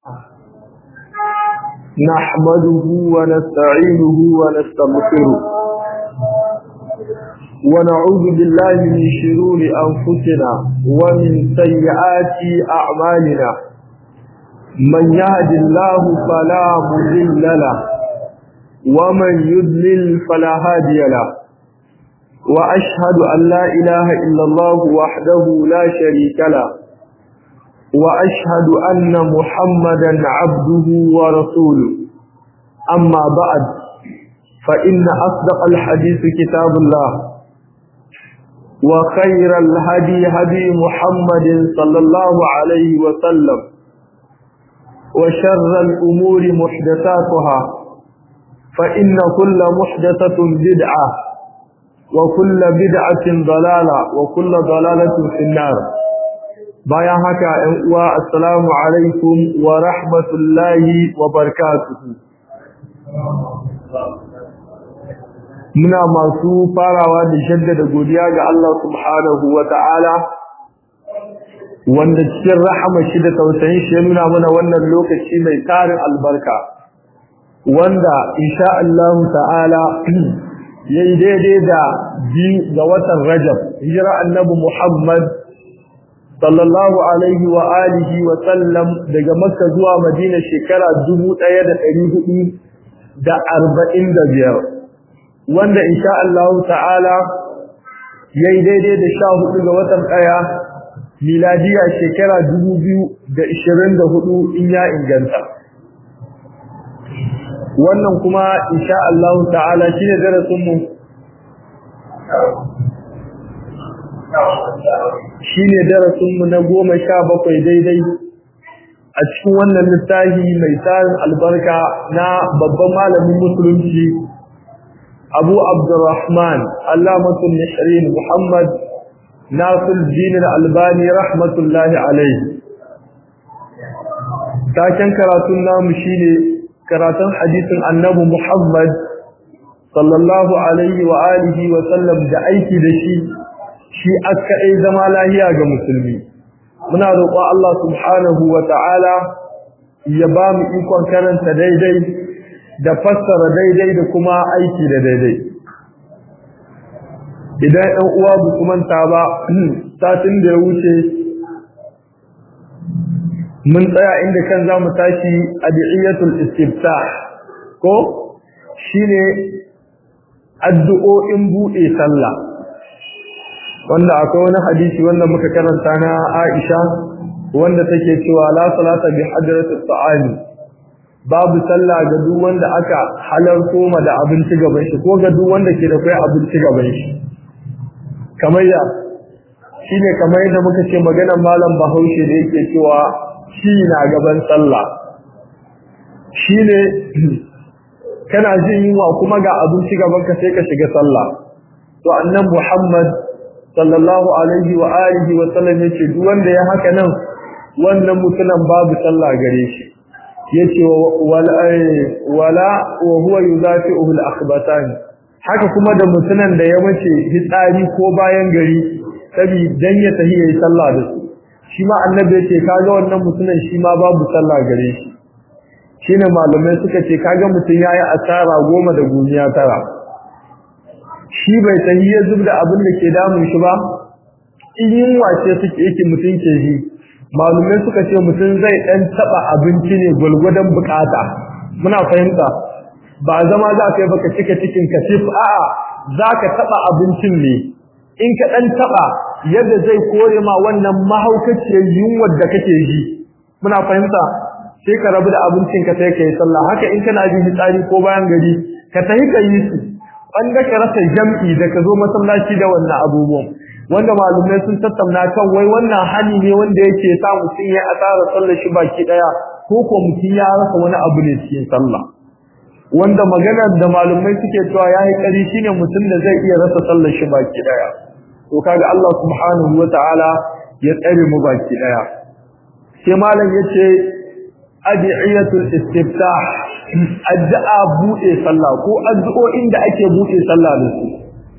نحمده ونستعينه ونستغفره ونعوذ بالله من شرور أنفسنا ومن سيئات أعمالنا من يهد الله فلا مضل له ومن يضلل فلا هادي له وأشهد أن لا إله إلا الله وحده لا شريك له وأشهد أن محمدا عبده ورسوله أما بعد فإن أصدق الحديث كتاب الله وخير الهدي هدي محمد صلى الله عليه وسلم وشر الأمور محدثاتها فإن كل محدثة بدعة وكل بدعة ضلالة وكل ضلالة في النار bayan haka ‘yan uwa assalamu alaikum wa rahmatullahi wa barakatuhu muna masu farawa da shaddada godiya ga Allah subhanahu wa ta'ala wanda cikin rahama shi da tausayin shi ya nuna mana wannan lokaci mai tarin albarka wanda insha Allah ta'ala yayi daidai da biyu ga watan Rajab hijira annabi Muhammad sallallahu alaihi wa alihi wa sallam daga Makka zuwa Madina shekara 1445 wanda insha Allah ta'ala yayi daidai da 14 ga watan ɗaya miladiya shekara 2024 in ya inganta wannan kuma insha Allah ta'ala shine darasin mu shine darasin mu na goma sha bakwai daidai a cikin wannan littafi mai tarin albarka na babban malamin musulunci Abu Abdurrahman Allamatul Nishrin Muhammad Nasir Din Al-Albani rahmatullahi alaihi taken karatun namu shine karatun hadisin Annabi Muhammad sallallahu alaihi wa alihi wa sallam da aiki da shi shi aka ai zama lahiya ga musulmi muna roƙon Allah subhanahu wa ta'ala ya ba mu ikon karanta daidai da fassara daidai da kuma aiki da daidai idan ɗan uwa bu kuma ta ba satin da ya wuce mun tsaya inda kan za mu tashi adiyatul istiftah ko shine addu'o'in buɗe sallah wanda akwai wani hadisi wanda muka karanta na Aisha wanda take cewa la salata bi hadratis ta'ami babu sallah ga duk wanda aka halarto ma da abinci gaban shi ko ga duk wanda ke da kai abinci gaban shi kamar ya shine kamar yadda muka ce maganar malam Bahaushe da yake cewa shi na gaban sallah shine kana jin yunwa kuma ga abinci gaban ka sai ka shiga sallah to annabi Muhammad sallallahu alaihi wa alihi wa sallam yace duk wanda ya haka nan wannan mutumin babu sallah gare shi yace wala wala wa huwa yuzafi'uhu al-akhbatan haka kuma da mutumin da ya mace hitsari ko bayan gari sabi dan ya tahi yayi sallah da su shi ma annabi yace kaga wannan mutumin shi ma babu sallah gare shi shine malamai suka ce kaga mutun yayi asara goma da gumiya tara shi bai san ya zubda abin da ke damun shi ba in yunwa ce suke yake mutum ke ji malumai suka ce mutum zai dan taba abinci ne gwalgwadon bukata muna fahimta ba zama za ka yi baka cika cikin ka sif a'a za ka taba abincin ne in ka dan taba yadda zai kore ma wannan mahaukaciyar yunwar da kake ji muna fahimta sai ka rabu da abincin ka sai ka yi sallah haka in kana jin fitsari ko bayan gari ka tafi ka yi su wanda ka rasa jam'i da ka zo masallaci da wannan abubuwan wanda malumai sun tattauna kan wai wannan hali ne wanda yake sa mutum ya asara sallar shi baki daya ko ko mutum ya rasa wani abu ne cikin sallah wanda maganar da malumai suke cewa yayi kari shine mutum da zai iya rasa sallar shi baki daya to kaga Allah subhanahu wataala ya tsare mu baki daya sai malam yace adiyatul istiftah addu'a bude sallah ko addu'o'in da ake bude sallah da su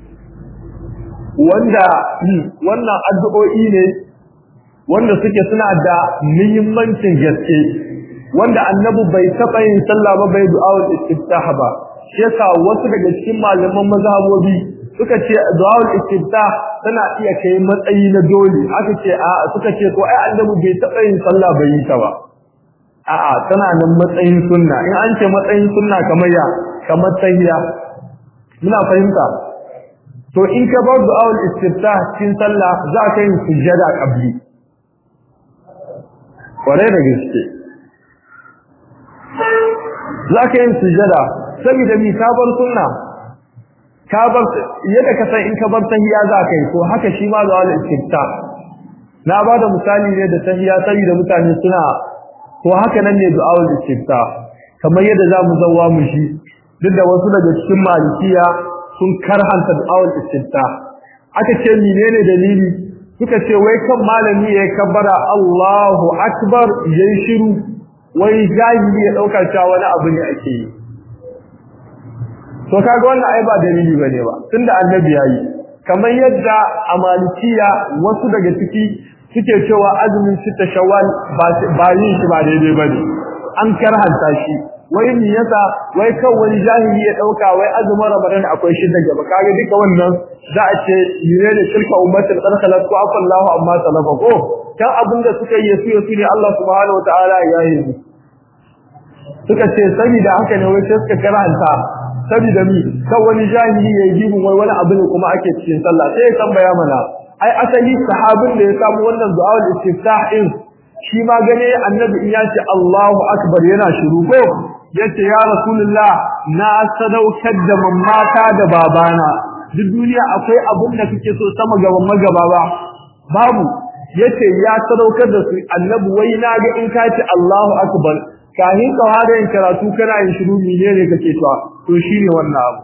wanda wannan addu'o'i ne wanda suke suna da muhimmancin gaske wanda annabi bai taɓa yin sallah ba bai du'a'ul istiftah ba shi yasa wasu daga cikin malaman mazhabobi suka ce du'a'ul istiftah tana iya kai matsayi na dole aka ce a suka ce ko ai annabi bai taɓa yin sallah bai yi ta ba a'a tana nan matsayin sunna in an ce matsayin sunna kamar ya kamar tahiyya muna fahimta to in ka bar du'a'ul istiftah cikin sallah za ka yi sujjada qabli kware da gaske za ka yi sujjada saboda mi ka bar sunna ka bar yadda ka san in ka bar tahiyya za ka yi to haka shi ma du'a'ul istiftah na ba da misali ne da tahiyya saboda mutane suna to haka nan ne du'a'ul istiftah kamar yadda za mu zawa mu shi duk da wasu daga cikin malikiya sun karhanta du'a'ul istiftah aka ce menene dalili suka ce wai kan malami ya kabbara Allahu akbar yayin shiru wai jahili ya dauka cewa wani abu ne ake yi to kaga wannan ai ba dalili bane ba tunda annabi yayi kamar yadda a malikiya wasu daga ciki suke cewa azumin sita shawwal ba yin shi ba daidai bane an karhanta shi wai me yasa wai kan wani jahili ya dauka wai azumin ramadan akwai shi daga ba kage duka wannan za a ce yire ne shirka ummatin qarqalat ku afallahu amma salafa ko kan abin da suka yi su yasu ne Allah subhanahu wataala ya yi suka ce saboda haka ne wai sai suka karanta saboda mi kan wani jahili ya yi wai wani abu ne kuma ake cikin sallah sai ya tambaya mana ai asali sahabin da ya samu wannan du'a'ul istiftah din shi ma gane annabi in ya ce Allahu akbar yana shiru ko yace ya rasulullah na sadaukar da mamata da babana duk duniya akwai abun da kake so sama gaban magaba ba babu yace ya sadaukar da su annabi wai na ga in ka ce Allahu akbar kahin ka fara yin karatu kana yin shiru menene kake cewa to shine wannan abu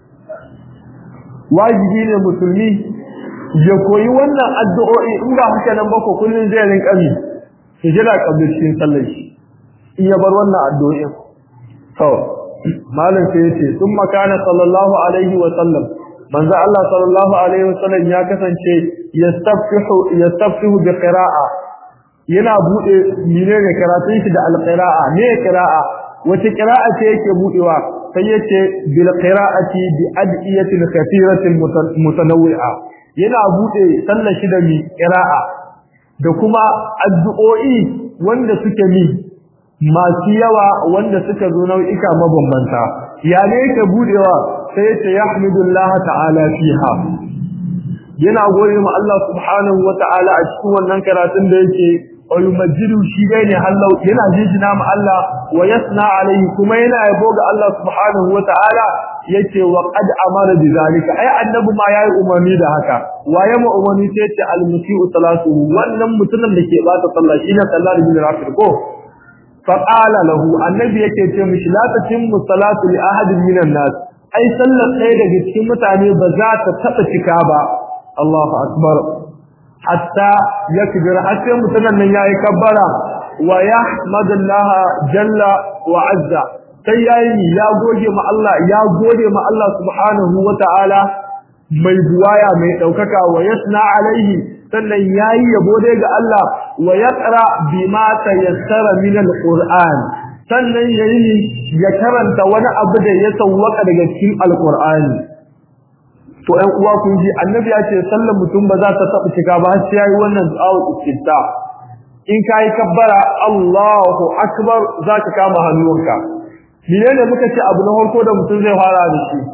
wajibi ne musulmi ya koyi wannan addu'o'i in ba haka nan ba ko kullun zai rinka mi hijira kabir cikin sallar shi in ya bar wannan addu'o'in to malam sai yace thumma kana sallallahu alaihi wa sallam manzo Allah sallallahu alaihi wa sallam ya kasance yastaftihu yastaftihu bi qira'a yana bude menene karatun shi da alqira'a ne qira'a wace qira'a ce yake budewa sai yace bil qira'ati bi adiyatin kathiratin mutanawwi'a yana bude sallar shi da mi qira'a da kuma addu'o'i wanda suke mi masu yawa wanda suka zo nau'ika mabambanta ya ne yake budewa sai yace yahmidullaha ta'ala fiha yana gode ma Allah subhanahu wata'ala a cikin wannan karatun da yake ayumajidu shi dai ne Allah yana jijina ma Allah wa yasna alaihi kuma yana yabo ga Allah subhanahu wata'ala yace wa qad amara bi zalika ai annabi ma yayi umarni da haka waye ma umarni sai yace al musiu salatu wannan mutumin da ke bata sallah shine sallar bin rafid ko fa qala lahu annabi yake ce mishi la tatimmu salatu li ahadin minan nas ai sallar ɗaya daga cikin mutane ba za ta taba cika ba Allahu akbar hatta yakbir hatta mutumin nan yayi kabbara wa yahmadallaha jalla wa azza sai yayi ya goge ma Allah ya gode ma Allah subhanahu wataala mai buwaya mai daukaka wa yasna alaihi sannan yayi yabo dai ga Allah wa yaqra bima tayassara min alquran sannan yayi ya karanta wani abu da ya sawwaka daga cikin alqur'ani to ɗan uwa kun ji annabi ya ce sallar mutum ba za ta taɓa shiga ba sai yayi wannan du'a istifta in kai kabbara Allahu akbar zaka kama hannunka menene muka ce abu na farko da mutum zai fara da shi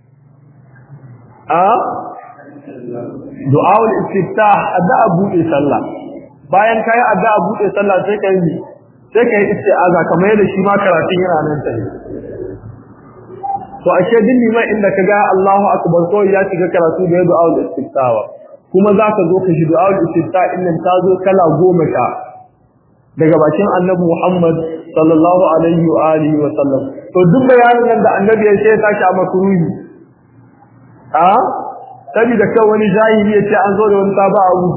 a du'a istifta addu'a buɗe sallah bayan kai addu'a buɗe sallah sai kai sai kai isti'aza kamar yadda shi ma karatun yana nan tafi to ashe din liman inda kaga Allahu akbar ko ya shiga karatu da du'a al-istiftawa kuma zaka zo ka ji du'a al-istifta innan ta zo kala goma ta daga bakin Annabi Muhammad sallallahu alaihi wa alihi wa sallam to duk bayanin nan da Annabi ya ce ta a makruhi a saboda kai wani jahili ya ce an zo da wani saba abu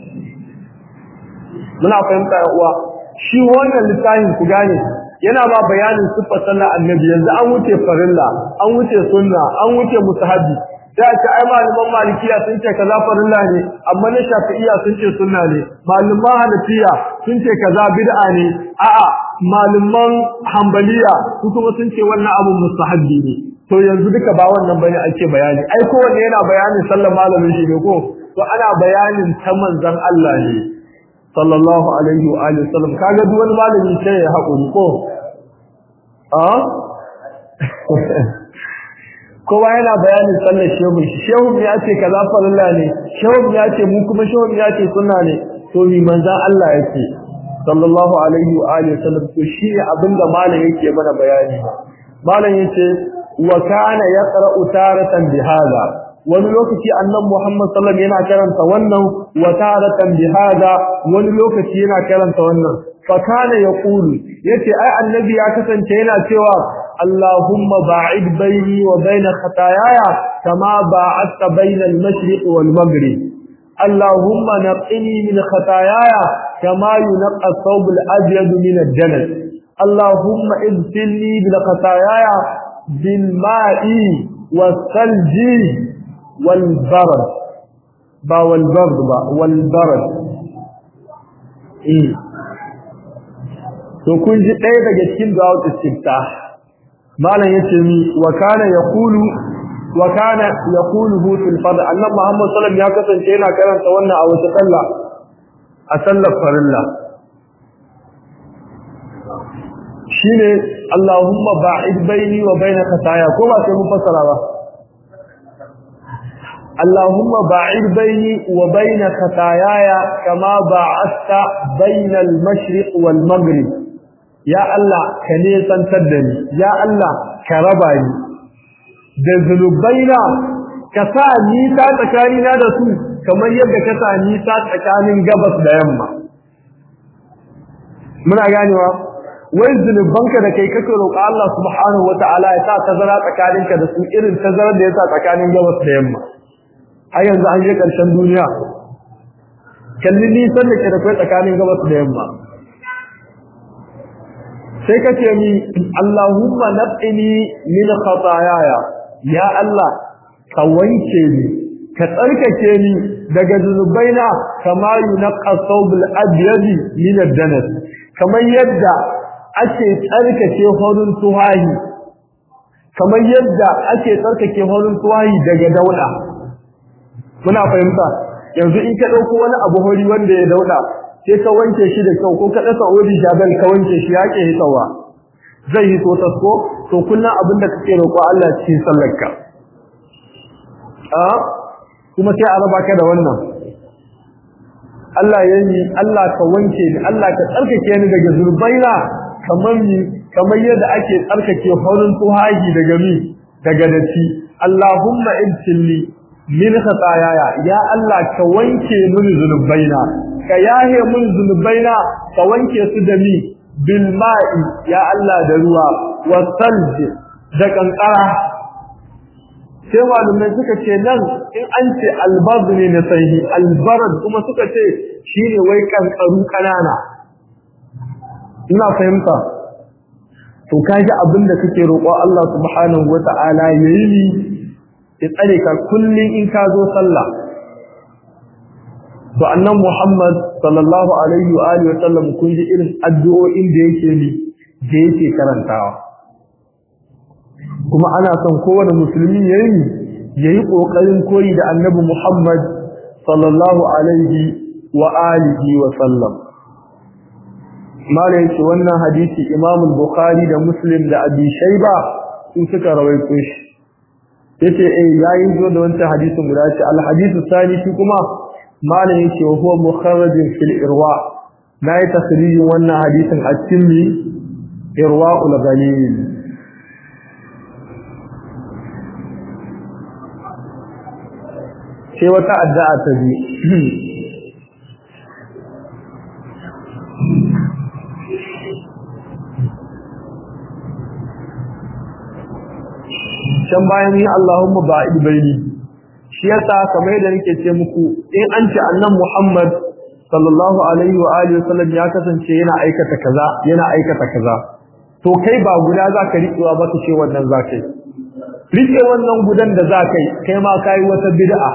muna fahimta ya uwa shi wannan littafin ku gane yana ba bayanin siffar sallar annabi yanzu an wuce farilla an wuce sunna an wuce mustahabi sai a ce ai malaman malikiya sun ce kaza farilla ne amma na shafi'iya sun ce sunna ne malaman hanafiya sun ce kaza bid'a ne a'a malaman hambaliya su kuma sun ce wannan abun mustahabbi ne to yanzu duka ba wannan bane ake bayani ai kowanne yana bayanin sallar malamin shi ne ko to ana bayanin ta manzon Allah ne sallallahu alaihi wa alihi wasallam kaga duk wani malami sai ya haƙuri ko a kowa yana bayanin sallar shehu shehu ya ce kaza farilla ne shehu ya ce mu kuma shehu ya ce sunna ne to mi manzon Allah yake sallallahu alaihi wa alihi wasallam to shi ne abinda malam yake mana bayani malam yace wa kana yaqra'u taratan bihadha wani lokaci annabi Muhammad sallallahu alaihi yana karanta wannan wa taratan bihadha wani lokaci yana karanta wannan fa kana yaqulu yace ai annabi ya kasance yana cewa Allahumma ba'id baini wa baina khataayaya kama ba'adta baina al-mashriq wal maghrib Allahumma naqqini min khataayaya kama yunqqa ath-thawb al-abyad min ad-danas Allahumma ibtilni bil khataayaya bil ma'i was-salji wal barad ba wal bard ba wal barad eh to kun ji ɗaya daga cikin du'a istiftah malam yace mi wa kana yaqulu wa kana yaquluhu fil fard annabi Muhammad sallallahu alaihi wasallam ya kasance yana karanta wannan a wata sallah a sallar farilla shine Allahumma ba'id baini wa baina khataya ko ba sai mun fassara ba اللهم باعد بيني وبين خطاياي كما باعدت بين المشرق والمغرب ya Allah ka nesantar da ni ya Allah ka raba ni da zunubaina ka sa nisa tsakanina da su kamar yadda ka sa nisa tsakanin gabas da yamma muna ganewa wai zunubanka da kai kake roƙa Allah subhanahu wataala ya sa tazara tsakaninka da su irin tazarar da ya sa tsakanin gabas da yamma har yanzu an je ƙarshen duniya kalli nisan da ke da kai tsakanin gabas da yamma sai ka ce mi Allahumma naqini min khataayaya ya Allah ka wanke ni ka tsarkake ni daga zunubaina kama yunqa thawbul abyad min ad-danas kamar yadda ake tsarkake horin tuhahi kamar yadda ake tsarkake horin tuhahi daga dauda muna fahimta yanzu in ka dauko wani abu hori wanda ya dauda sai ka wanke shi da kyau ko ka dasa odi jabal ka wanke shi ya ke hitawa zai hito tasko to kullum abin da kake roƙo Allah cikin sallarka a kuma sai a raba ka da wannan Allah yayi Allah ka wanke ni Allah ka tsarkake ni daga zurbaina kamar ni kamar yadda ake tsarkake horin tuhaji daga mi daga datti Allahumma ibtilni min khataayaya ya Allah ka wanke mini zunubaina ka yahe mun zunubaina ka wanke su da mi bil ma'i ya Allah da ruwa wasalj da kankara sai malumai suka ce nan in an ce albaz ne na sahihi albarad kuma suka ce shine wai kankaru kanana ina fahimta to kaji abin da kake roƙo Allah subhanahu wata'ala yayi ni ya tsare ka kullun in ka zo sallah to annan Muhammad sallallahu alaihi wa alihi wa sallam kun ji irin addu'o'in da yake ni da yake karantawa kuma ana son kowane musulmi yayi yayi kokarin koyi da annabi Muhammad sallallahu alaihi wa alihi wa sallam malai ce wannan hadisi Imam Bukhari da Muslim da Abi Shayba sun suka rawaito shi yace eh yayi zo da wancan hadisin guda ce al hadisu sani shi kuma malam yake wa huwa mukharrajin fil irwa nayi takhrijin wannan hadisin a cikin mi irwaul ghalil sai wata addu'a ta bi can bayan yi Allahumma ba'id baini shi yasa kamar yadda nake ce muku in an ce annan Muhammad sallallahu alaihi wa alihi wasallam ya kasance yana aikata kaza yana aikata kaza to kai ba guda zaka riƙewa ba ka ce wannan zaka yi rike wannan gudan da zaka yi kai ma kai wata bid'a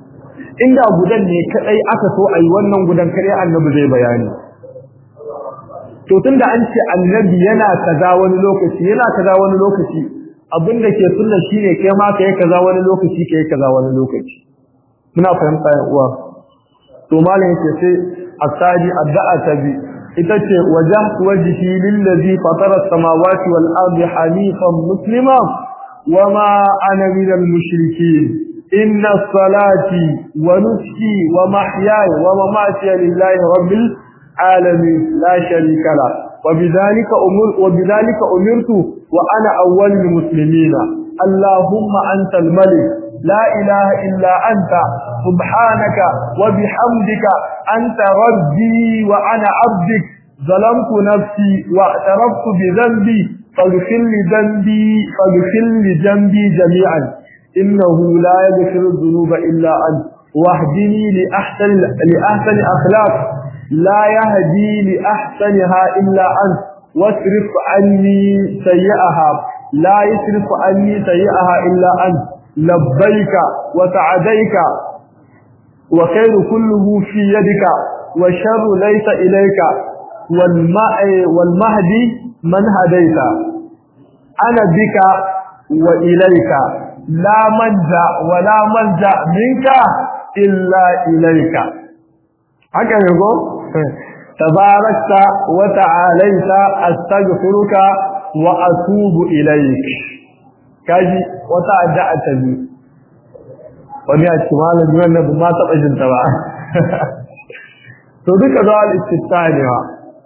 inda gudan ne kadai aka so ayi wannan gudan kare annabi zai bayani to tunda an ce annabi yana kaza wani lokaci yana kaza wani lokaci abin da ke sunna shine kai ma kai kaza wani lokaci kai kaza wani lokaci muna fahimta ya uwa to malam yake sai asadi addu'a ta bi ita ce wajhtu wajhi lillazi fatara as-samawati wal ardi hanifan muslima wama ana minal mushrikeen inna salati wa nuski wa mahyaya wa mamati lillahi rabbil alamin la sharika la وبذلك أمر وبذلك أمرت وأنا أول المسلمين اللهم أنت الملك لا إله إلا أنت سبحانك وبحمدك أنت ربي وأنا عبدك ظلمت نفسي واعترفت بذنبي فاغفر لي ذنبي فاغفر لي ذنبي جميعا إنه لا يغفر الذنوب إلا أنت واهدني لأحسن لأحسن أخلاق لا يهدي لأحسنها إلا أنت واصرف عني سيئها لا يصرف عني سيئها إلا أنت لبيك وسعديك وخير كله في يدك والشر ليس إليك والمهدي من هديت أنا بك وإليك لا منجا ولا منجا منك إلا إليك haka ne ko tabarakta wa ta'alaita astaghfiruka wa atubu ilaik kaji wata addu'a ta bi wani a cikin malamin wannan ba ma taɓa jin ta ba to duka zuwa al-istifta ne wa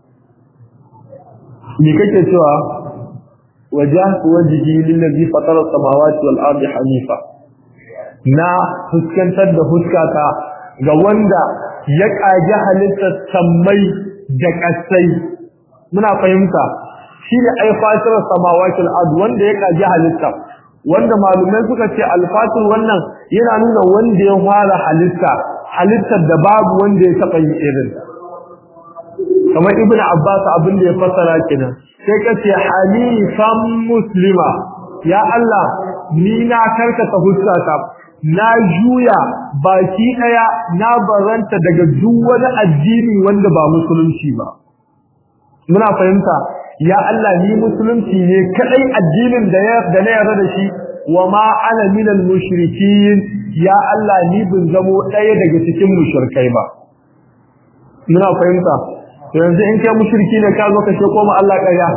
me kake cewa wajhtu wajhi lillazi fatara as-samawati wal ardi hanifa na fuskantar da huskata ga wanda ya ƙage halittar sammai da ƙasai muna fahimta shi ne ai fasirar samawakin adu wanda ya ƙage halitta wanda malumai suka ce alfatir wannan yana nuna wanda ya fara halitta halittar da babu wanda ya taɓa yi irin kamar ibn abbas abin da ya fassara kenan sai ka ce halifan muslima ya Allah ni na karkata huskata na juya baki daya na baranta daga duk wani addini wanda ba musulunci ba muna fahimta ya Allah ni musulunci ne kadai addinin da ya da na yarda da shi wa ma ana minal mushrikin ya Allah ni bin zamo daya daga cikin mushrikai ba muna fahimta to yanzu in kai mushriki ne ka zo ka ce ko ma Allah ƙarya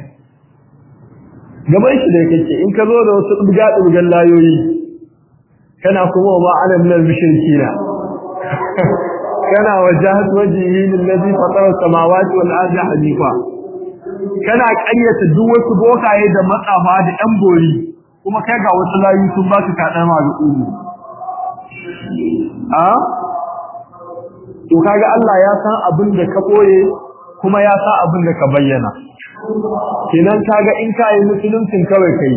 gaban shi da kake in ka zo da wasu dubga dubgan layoyi kana kuma ba ana minal mushrikina kana wajahat wajhi lillazi fatara samawati wal ardi hanifa kana ƙaryata duk wasu bokaye da matsafa da ɗan bori kuma kai ga wasu layu sun ba su kaɗan ma da umu a to kaga Allah ya san abin da ka ɓoye kuma ya san abin da ka bayyana kenan kaga in ka yi musuluncin kawai kai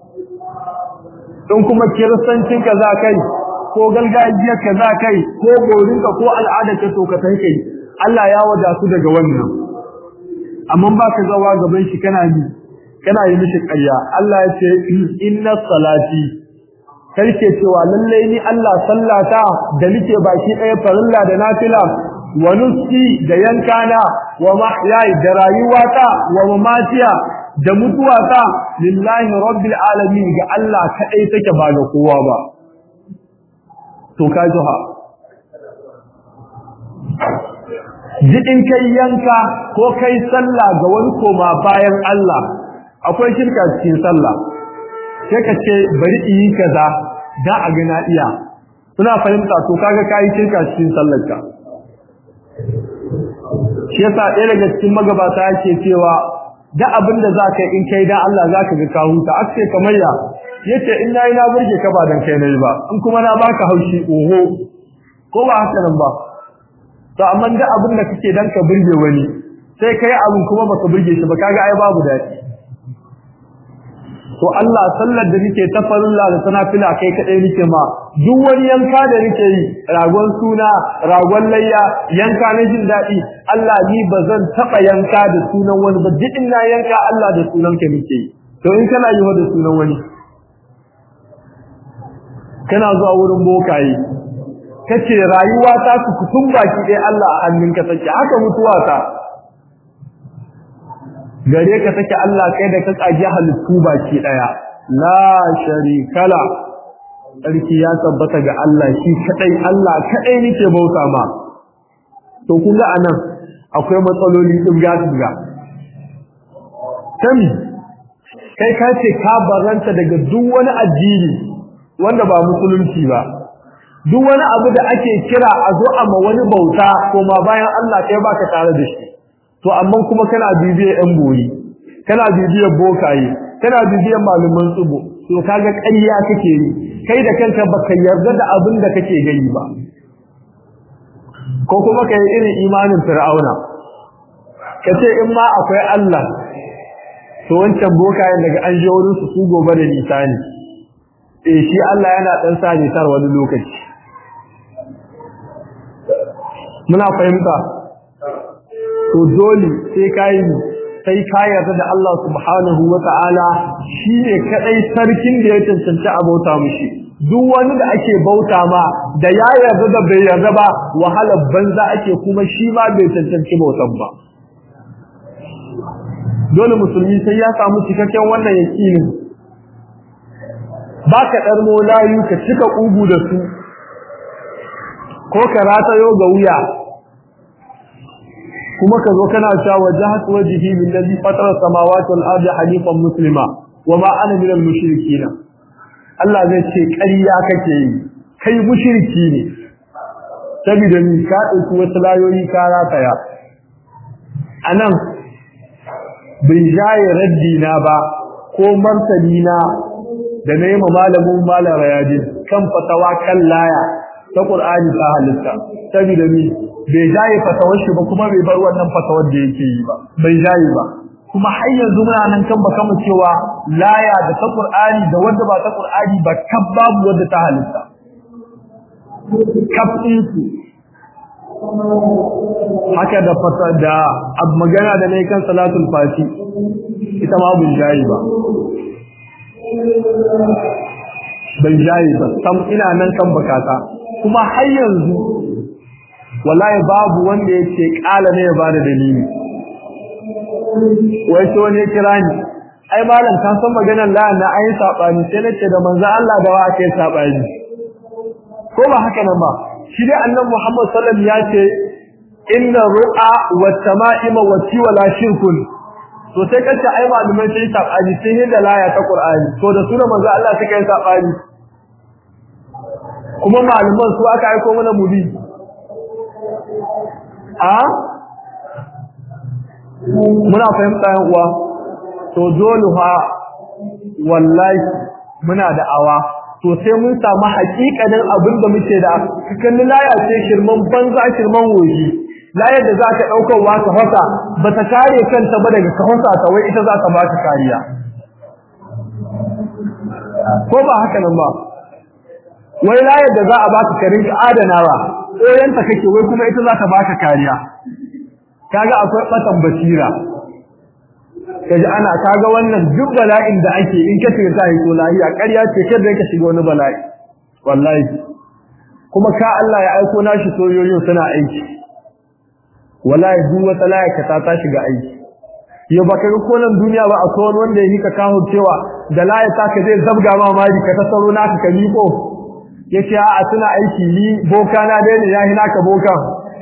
in kuma kiristancin ka za kai ko gargajiyar ka za kai ko borinka ko al'adar ka to ka sai kai Allah ya wadatu daga wannan amma ba ka zawa gaban shi kana yi kana yi mishi ƙarya Allah ya ce inna salati kai ke cewa lalle ni Allah sallata da nake baki ɗaya farilla da nafila wa nuski da yankana wa mahyai da rayuwata wa mamatiya da mutuwata lillahi rabbil alamin ga Allah kadai take ba ga kowa ba to ka jiha jidin kai yanka ko kai sallah ga wani koma bayan Allah akwai shirka cikin sallah sai ka ce bari in yi kaza da a ga na iya suna fahimta to kaga kai shirka cikin sallarka shi yasa ɗaya daga cikin magabata yake cewa da abin da zaka yi in kai dan Allah zaka ga ka huta aske kamar ya yace in nayi na burge ka ba dan kai nayi ba in kuma na baka haushi oho ko ba haka nan ba to amma da abin da kake dan ka burge wani sai kai abin kuma baka burge shi ba kaga ai babu dadi to Allah sallar da nake ta farilla da sanafila kai kadai nake ma duk wani yanka da nake yi ragon suna ragon layya yanka na jin dadi Allah ni bazan taba yanka da sunan wani ba duk ina yanka Allah da sunan ka nake yi to in kana yi da sunan wani kana zuwa wurin bokaye kace rayuwa ta su kutun baki dai Allah a hannunka take haka mutuwa ta gare ka take Allah kai da ka kaji halittu baki daya la sharikala sarki ya tabbata ga Allah shi kadai Allah kadai nake bauta ma to kun ga anan akwai matsaloli dubga dubga sami kai ka ce ka baranta daga duk wani addini wanda ba musulunci ba duk wani abu da ake kira a zo a ma wani bauta ko ma bayan Allah kai baka tare da shi to amma kuma kana bibiyar yan boyi kana bibiyar bokaye kana bibiyar malaman tsubo to kaga ƙarya kake yi kai da kanka baka yarda da abin da kake gani ba ko kuma kai irin imanin fir'auna kace in ma akwai Allah to wancan bokayen daga an je wurin su su gobe da nisa ne eh shi Allah yana dan sa ne tar wani lokaci muna fahimta to dole sai kai sai ka yarda da Allah subhanahu wata'ala shine kadai sarkin da ya cancanci a bauta mushi duk wani da ake bauta ma da ya yarda da bai yarda ba wahalar banza ake kuma shi ma bai cancanci bautan ba dole musulmi sai ya samu cikakken wannan yakinin baka dar molayu ka cika kugu da su ko ka ratayo ga wuya kuma ka zo kana cewa wajhatu wajhi lillazi fatara samawati wal ardi hanifan muslima wama ana minal mushrikeen Allah zai ce ƙarya kake yi kai mushriki ne saboda ni ka dauki wasu layoyi ka rataya anan bin jaye raddi na ba ko martani na da na yi malamin malam rayadin kan fatawa kan laya ta Qur'ani ta halitta saboda ni bai jaye fatawar shi ba kuma bai bar wannan fatawar da yake yi ba bai jaye ba kuma har yanzu muna nan kan baka mu cewa laya da ta Qur'ani da wanda ba ta Qur'ani ba kab babu wanda ta halitta kab su haka da fata da ab magana da nayi kan salatul fati ita ma bin jaye ba ban jaye ba sam ina nan kan bakata kuma har yanzu wallahi babu wanda yake kala ne ya bada dalili wai to ne kira ni ai malam ka san maganar la na ayi sabani sai nace da manzo Allah da wa ake sabani ko ba haka nan ba shi dai annabi Muhammad sallallahu alaihi wasallam ya ce inna ru'a wa tama'ima wa tiwala shirkun to sai kace ai malumai sai sabani sai da laya ta Qur'ani to da sunan manzo Allah suka yi sabani kuma malaman su aka aika mana mubi a muna fahimta yan uwa to dole fa wallahi muna da awa to sai mun samu hakikanin abin da muke da kan laya ce shirman banza shirman woji layar da za ka daukar wa ka hasa ba ta kare kanta ba daga kahonsa ta wai ita za ta ba ta kariya ko ba haka nan ba wai layar da za a baka karin ka adanawa koyanta kake wai kuma ita za ta baka kariya kaga akwai batan basira kaji ana kaga wannan duk bala'in da ake in ka tsira sai to lahiya ƙarya ce kada ka shiga wani bala'i wallahi kuma ka Allah ya aiko nashi soyoyin suna aiki wallahi duk wata layaka ta ta shiga aiki yo baka ga konan duniya ba akwai wani wanda yake ka kawo cewa da layaka ka zai zabga ma mari ka tasaro naka ka miko yace a suna aiki ni boka na dai ne yahi naka boka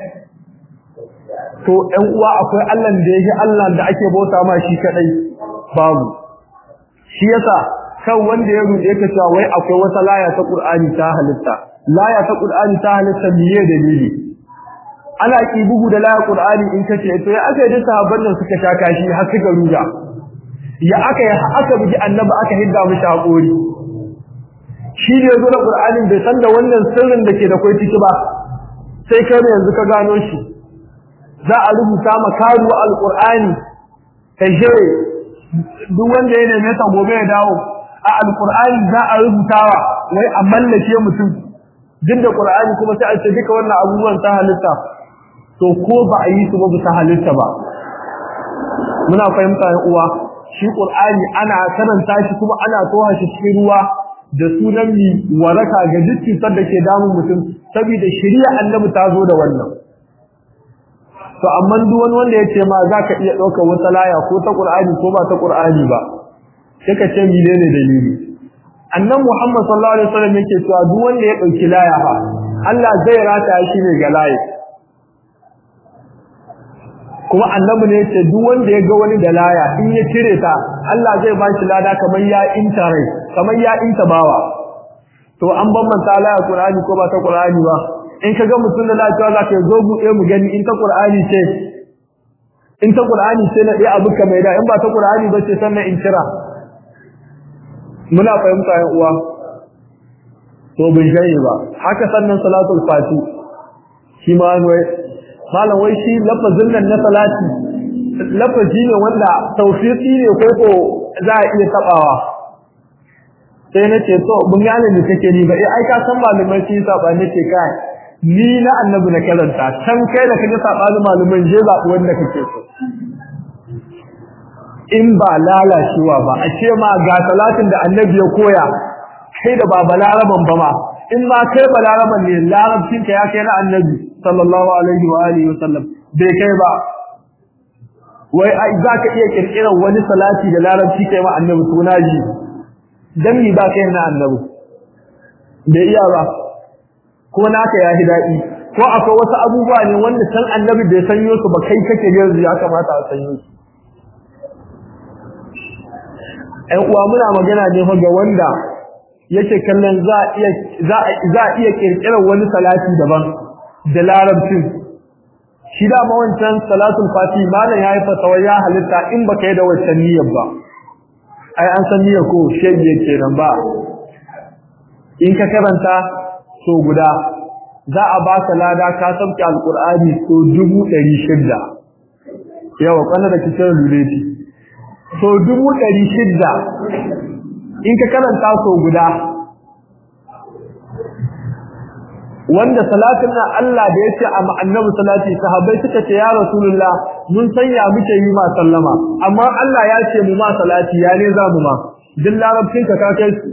to ɗan uwa akwai Allah da yake Allah da ake bauta ma shi kadai babu shi yasa kan wanda ya rude ka cewa wai akwai wata laya ta Qur'ani ta halitta laya ta Qur'ani ta halitta miye dalili ana ki bugu da laya Qur'ani in kace to ya aka yi sahabban nan suka sha kashi har suka ruga ya aka yi aka bugi annabi aka hidda mishi hakuri shi ne zo da Qur'anin bai san da wannan sirrin da ke da kai ciki ba sai kai yanzu ka gano shi za a rubuta ma karuwa alqur'ani ta jere duk wanda ya neme ta gobe ya dawo a alqur'ani za a rubutawa wai a mallake mutum duk da qur'ani kuma sai a ce duka wannan abubuwan ta halitta to ko ba a yi su ba ta halitta ba muna fahimta ya uwa shi qur'ani ana karanta shi kuma ana toha shi cikin ruwa da sunan mi waraka ga dukkan da ke damun mutum saboda shari'a annabi ta zo da wannan to amma duk wani wanda ya ce ma zaka iya ɗaukar wata laya ko ta Qur'ani ko ba ta Qur'ani ba sai ka ce menene dalili annan Muhammad sallallahu alaihi wasallam yake cewa duk wanda ya dauki laya fa Allah zai rata shi ne ga layi kuma annabi ne yace duk wanda ya ga wani da laya in ya cire ta Allah zai ba shi lada kamar ya inta rai kamar ya inta bawa to an bambanta laya Qur'ani ko ba ta Qur'ani ba in ka ga mutum da lafiya za ka zo buɗe mu gani in ta Qur'ani ce in ta Qur'ani ce na ɗaya abu ka mai da in ba ta Qur'ani ba ce sannan in kira muna fahimta yan uwa to bin jayi ba haka sannan salatul fati shi ma wai malam wai shi lafazin nan na salati lafazi ne wanda tawfiqi ne ko ko za a iya tabawa sai na ce to mun gane ne kake ni ba eh ai ka san malamai shi saba ne ce kai ni na annabi na karanta can kai da kaje sabani malaman je zaɓi wanda kake so in ba lalacewa ba a ce ma ga salatin da annabi ya koya kai da ba balaraban ba ma in ma kai balaraban ne larabcin ka ya kai na annabi sallallahu alaihi wa alihi wa sallam bai kai ba wai ai za ka iya kirkirar wani salati da larabci kai ma annabi suna ji dan mi ba kai na annabi bai iya ba ko naka ya hi daɗi ko akwai wasu abubuwa ne wanda san annabi bai sanyo su ba kai kake yanzu ya kamata a sanyo su ‘yan uwa muna magana ne fa ga wanda yake kallon za a iya za a iya kirkirar wani salati daban da larabcin shi da ma wancan salatul fati malam yayi fatawa ya halitta in baka yi da wancan niyyar ba ai an san niyyar ko shege kenan ba in ka karanta so guda za a baka lada ka sauke alqur'ani so 600 yawa kana da kitar luleti so dubu ɗari shidda in ka karanta so guda wanda salatin nan Allah da ya ce a annabi salati sahabbai suka ce ya rasulullah mun sanya muke yi ma sallama amma Allah ya ce mu ma salati ya ne za mu ma duk larabcin ka kai su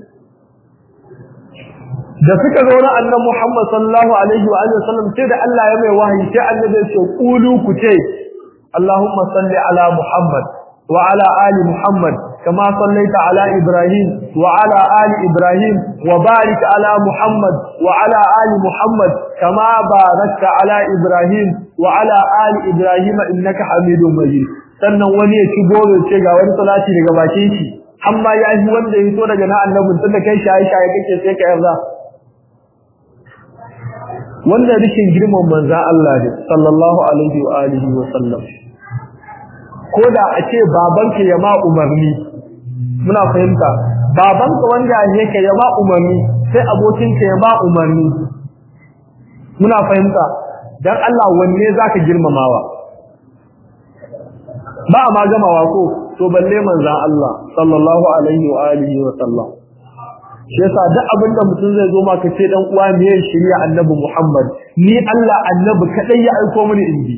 da suka zo na annabi Muhammad sallallahu alaihi wa alihi wasallam sai da Allah ya mai wahayi sai annabi ya ce qulu ku ce Allahumma salli ala Muhammad وعلى آل محمد كما صليت على إبراهيم وعلى آل إبراهيم وبارك على محمد وعلى آل محمد كما باركت على إبراهيم وعلى آل إبراهيم إنك حميد مجيد sannan wani ya ci goro ce ga wani salati daga bakin shi amma ya yi wanda ya so daga na annabin tunda kai shaye shaye kake sai ka yarda wannan rikin girman manzo Allah ne sallallahu alaihi wa alihi wa sallam ko da a ce babanka ya ma umarni muna fahimta babanka wanda ne ka ya ma umarni sai abokinka ya ma umarni muna fahimta dan Allah wanne zaka girmamawa ba ma gamawa ko to balle manzon Allah sallallahu alaihi wa alihi wa sallam shi yasa duk abinda mutum zai zo maka ce dan uwa ne shirya annabi Muhammad ni Allah annabi kadai ya aiko mini indi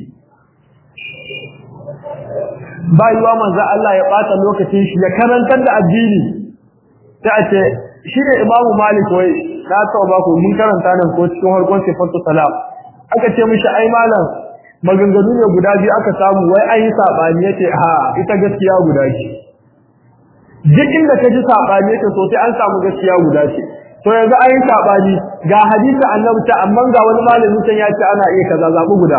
ba yiwa manzo Allah ya bata lokacin shi ya karantar da addini sai a ce shi ne Imam Malik wai na taɓa ba ku mun karanta nan ko cikin harkon sifatu salam aka ce mishi ai malam maganganu ne guda biyu aka samu wai an yi sabani yace ha ita gaskiya guda ce duk inda ka ji sabani yace so sai an samu gaskiya guda ce to yanzu an yi sabani ga hadisi annabi ta amma ga wani malami can ya ce ana iya kaza zabi guda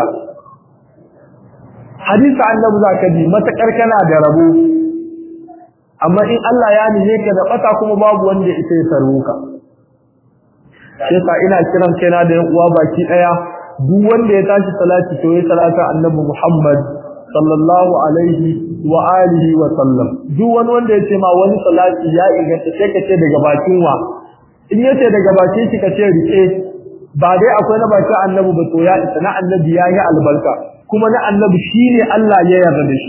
hadisi annabi zaka ji matakar kana da rabo amma in Allah ya nihe ka da bata kuma babu wanda ita ya sarruka sai sa ina kiran kaina da yan uwa baki daya duk wanda ya tashi salati to ya salata annabi Muhammad sallallahu alaihi wa alihi wa sallam duk wani wanda ya ce ma wani salati ya inganta sai ka ce daga bakin wa in yace daga bakin shi ka ce rike ba dai akwai na bakin annabi ba to ya isa na annabi ya yi albarka kuma na annabi shine Allah ya yarda da shi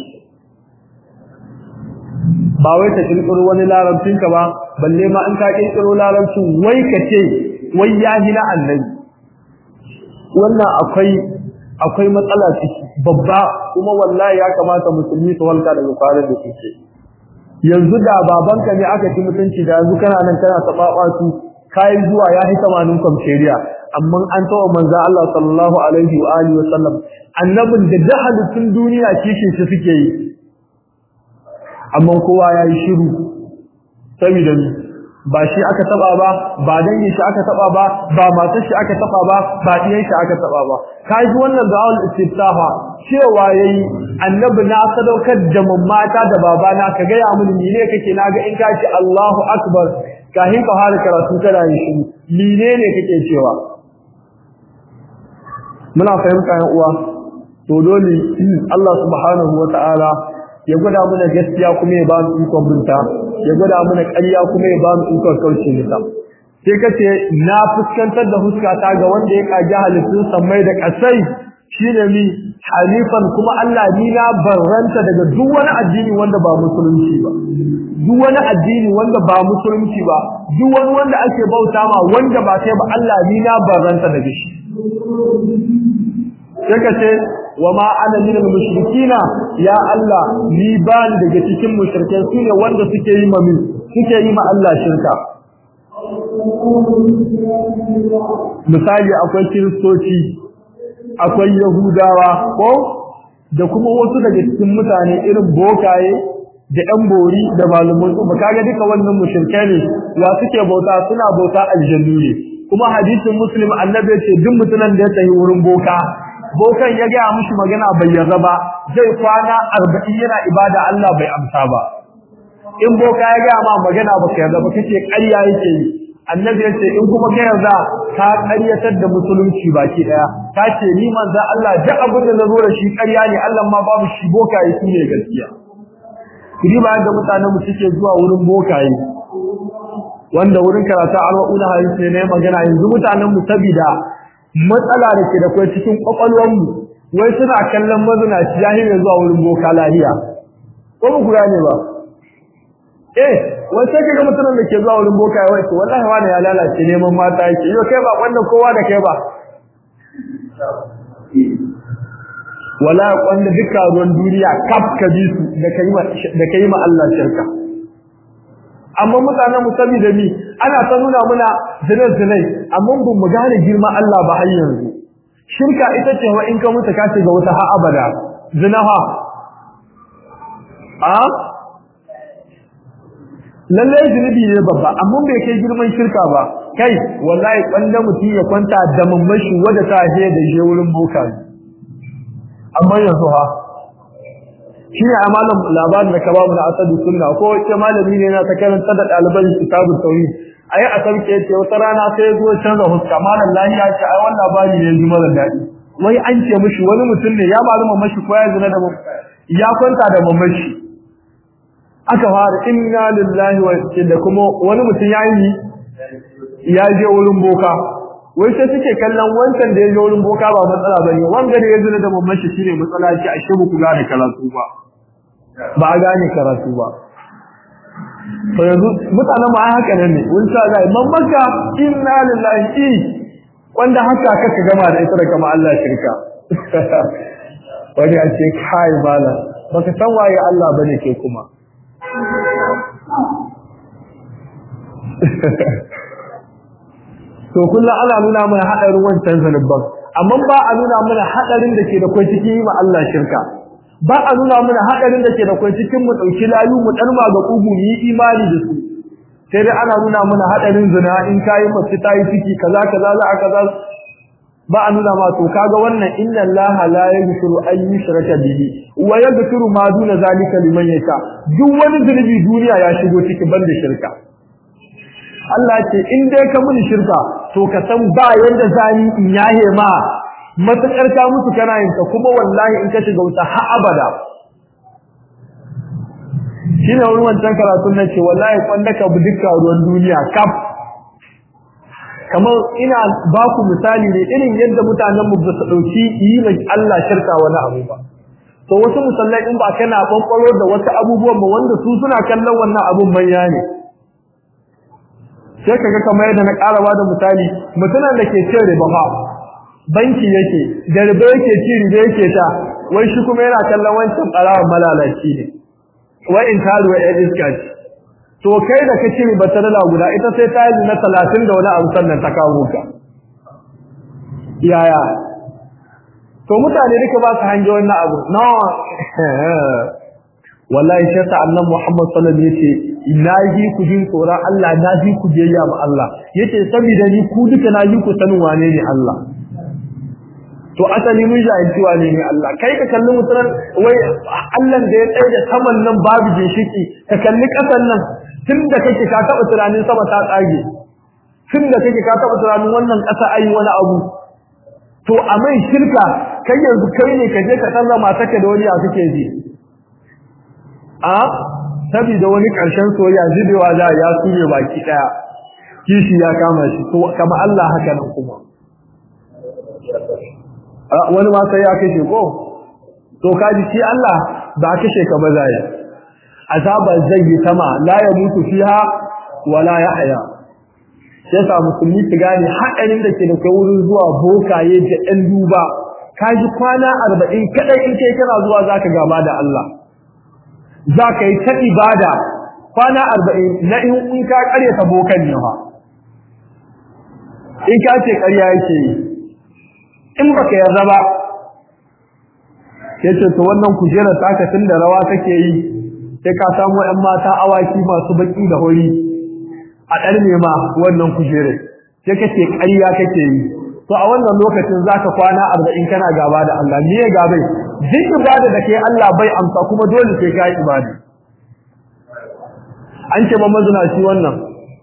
ba wai ka kirkiro wani larabcin ka ba balle ma in ka kirkiro larabcin wai ka ce wai ya ji na annabi wannan akwai akwai matsala ciki babba kuma wallahi ya kamata musulmi su walka daga kwarar da suke yanzu da babanka ne aka ci mutunci da yanzu kana nan kana taɓaɓa su kayan zuwa ya hi samanin kwamferiya amma an tawa manzo Allah sallallahu alaihi wa alihi wasallam annabin da jahalitun duniya kishin shi suke yi amma kowa yayi shiru saboda ni ba shi aka taba ba ba dangin shi aka taba ba ba matar shi aka taba ba ba diyan shi aka taba ba kai wannan da'awul istiftaha cewa yayi annabi na sadaukar da mammata da babana ka ga ya mun ne kake naga in ka ce Allahu akbar kahin ka fara karatu kana yin shi menene kake cewa muna fahimta yan uwa to dole Allah subhanahu wataala ya gwada mana gaskiya kuma ya ba mu ikon binta ya gwada mana ƙarya kuma ya ba mu ikon kauce mata sai kace na fuskantar da huskata ga wanda ya kaji halittun sammai da kasai shine mi halifan kuma Allah ni na barranta daga duk wani addini wanda ba musulunci ba duk wani addini wanda ba musulunci ba duk wani wanda ake bauta ma wanda ba sai ba Allah ni na barranta daga shi sai kace wa ma ana min mushrikina ya Allah ni ba ni daga cikin mushrikai sune wanda suke yi ma min suke yi ma Allah shirka misali akwai kiristoci akwai yahudawa ko da kuma wasu daga cikin mutane irin bokaye da ɗan bori da malaman su kaga duka wannan mushrikai ne wa suke bauta suna bauta aljannu ne kuma hadisin muslim annabi ya ce duk mutumin da ya tafi wurin boka bokan ya gaya mushi magana bai yarda ba zai kwana arba'in yana ibada Allah bai amsa ba in boka ya gaya ma magana ba ka yarda ba kace ƙarya yake yi annabi ya ce in kuma ka yarda ka ƙaryatar da musulunci baki daya ka ce ni manzo Allah duk abin da nazo da shi ƙarya ne Allah ma babu shi boka yi ne gaskiya kidi ba da mutanen mu suke zuwa wurin bokaye wanda wurin karatu arba'una hadisi ne magana yanzu mutanen mu sabida matsala da ke da kwai cikin kwakwalwarmu wai suna kallon mazinaci jahilin zuwa wurin boka lahiya ko mu kura ne ba eh wai sai kaga mutumin da ke zuwa wurin boka wai to wallahi wani ya lalace neman mata yake yo kai ba wannan kowa da kai ba wala wanda duka ruwan duniya kaf ka bi su da kai ma da kai ma Allah shirka amma mutanen mu saboda ni ana ta nuna muna zinai zinai amma bin mu gane girma Allah ba har yanzu shirka ita ce wa in ka mutu ka ce ga wata ha abada zinaha a lalle zunubi ne babba amma bai kai girman shirka ba kai wallahi kwanda mutum ya kwanta da mamashi wanda ta je da je wurin boka amma yanzu ha shi ne a malam labarin da ka ba mu na asadu sunna ko wace malami ne na ta karanta da ɗaliban kitabu tauhid a yi a sauke ce wata rana sai zo canza huska malam lahiya ce ai wannan labari ne ji mara daɗi wai an ce mishi wani mutum ne ya malu mamashi ko ya zina da ya kwanta da mamashi aka fara inna lillahi wa da kuma wani mutum ya yi ya je wurin boka wai sai suke kallon wancan da ya je wurin boka ba matsala bane wanda da ya zina da mamashi shine matsala ce ashe ba ku gane karatu ba ba a gane karatu ba to yanzu mutanen ma haka nan ne wani sa ga mamaka inna lillahi wanda haka kaka gama da ita da kama Allah shirka wani a ce kai bala baka san waye Allah bane ke kuma to kullu ana nuna mana hadarin wancan zanubban amma ba a nuna mana hadarin da ke da kai cikin yi ma Allah shirka ba a nuna mana hadarin da ke da kai cikin mu dauki layu mu dan ga kugu mu yi imani da su sai dai ana nuna mana hadarin zina in kai mace tayi ciki kaza kaza za a kaza ba a nuna ma to kaga wannan inna allaha la yaghfiru an yushraka bihi wa yaghfiru ma duna zalika liman yasha duk wani zunubi duniya ya shigo ciki banda shirka Allah ce in dai ka muni shirka to ka san ba yanda zani in yahe ma matakar ka mutu kana yin ta kuma wallahi in ka shiga wuta ha abada shine wani wancan karatun na ce wallahi kwanda ka bi dukkan ruwan duniya kaf kamar ina ba ku misali ne irin yadda mutanen mu ba su dauki yi mai Allah shirka wani abu ba to wasu musallai in ba kana bankwaro da wasu abubuwan ba wanda su suna kallon wannan abun manya ne sai kaga kamar yadda na karawa da misali mutumin da ke cin riba fa banki yake da riba yake ci riba yake ta wai shi kuma yana kallon wancan barawan malalaci ne wai in taruwa ya iska ce to kai da kace ba ta dala guda ita sai ta yi na 30 da wani abu sannan ta kawo ka yaya to mutane duka ba su hange wannan abu no wallahi sai sa annabi Muhammad sallallahu alaihi wasallam yace na ji ku jin tsoron Allah na ji ku biyayya ma Allah yace saboda ni ku duka na ji ku sanin wane ne Allah to asali mun jahilci wane ne Allah kai ka kalli mutunan wai Allah da ya tsaye da saman nan babu ginshiki ka kalli kasan nan tunda kake ka taba tunanin sama ta tsage tunda kake ka taba tunanin wannan kasa ayi wani abu to a mai shirka kai yanzu kai ne ka je ka tsalla mataka da wani a kake ji a saboda wani karshen soyayya zibewa za ya sune baki daya kishi ya kama shi to kama Allah haka nan kuma wani ma sai ya kashe ko to kaji shi Allah ba kashe ka ba zai azaba zai yi sama la ya mutu fiha wala yahya sai sa musulmi su gane haɗarin da ke da kai wurin zuwa bokaye da ɗan duba kaji kwana arba'in kaɗai in kai kana zuwa zaka gaba da Allah zaka yi ta ibada kwana arba'in na in ka ƙaryata bokan ne fa in ka ce ƙarya yake yi in baka yarda ba yace to wannan kujera taka tunda rawa take yi sai ka samu ɗan mata awaki masu baki da hori a ɗarme ma wannan kujere sai kace ƙarya kake yi to a wannan lokacin zaka kwana 40 kana gaba da Allah me ya gabai duk ibada da kai Allah bai amsa kuma dole sai kai ibada an ce ba mazuna shi wannan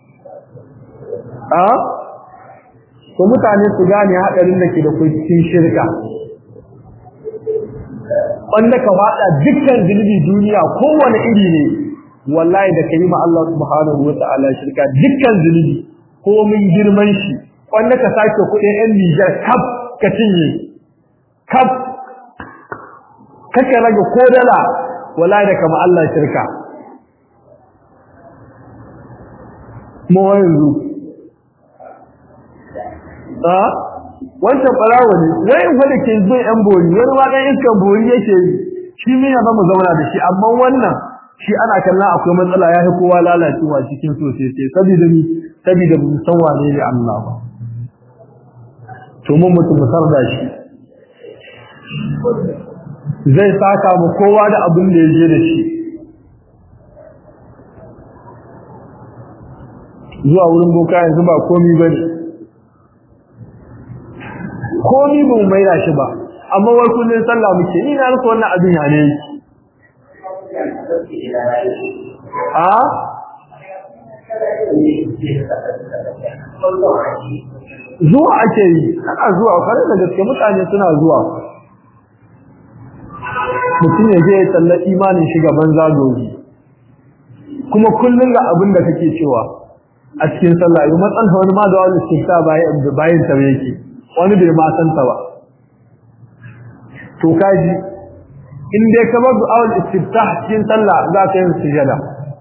a to mutane su gane hadarin da ke da cikin shirka wanda ka fada dukkan zunubi duniya kowane iri ne wallahi da kai ma Allah subhanahu wataala shirka dukkan zunubi ko mun girman shi wanda ka sake kuɗin ɗan Niger kaf ka cinye kaf kake rage ko dala wallahi da kama Allah shirka mu yanzu a wancan farawa ne wai wanda ke zo yan bori wani ma dan iskan bori yake yi shi mina ba mu zauna da shi amma wannan shi ana kallon akwai matsala ya fi kowa lalacewa cikin sosai sai saboda ni saboda mu san wane ne Allah ba to mun mutum musar da shi zai saka mu kowa da abin da ya je da shi zuwa wurin boka yanzu ba komi bane komi ba mu maida shi ba amma wai kullun sallah muke ni na rasa wannan abin ya ne a zuwa ake yi ana zuwa kare da gaske mutane suna zuwa mutum ya je ya tsalla imanin shi gaban zagogi kuma kullum ga abin da kake cewa a cikin sallah yi matsan wani ma da wani istifta bayan ta yake wani bai ma san ta ba to kaji in dai ka bar du'a'ul istiftah cikin sallah za ka yi sujada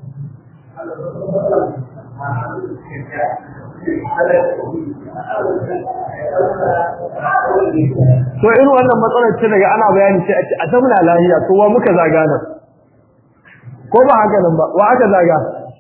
to irin wannan matsalar ce daga ana bayani sai a ce a zamana lahiya to wa muka zaga nan ko ba haka nan ba wa aka zaga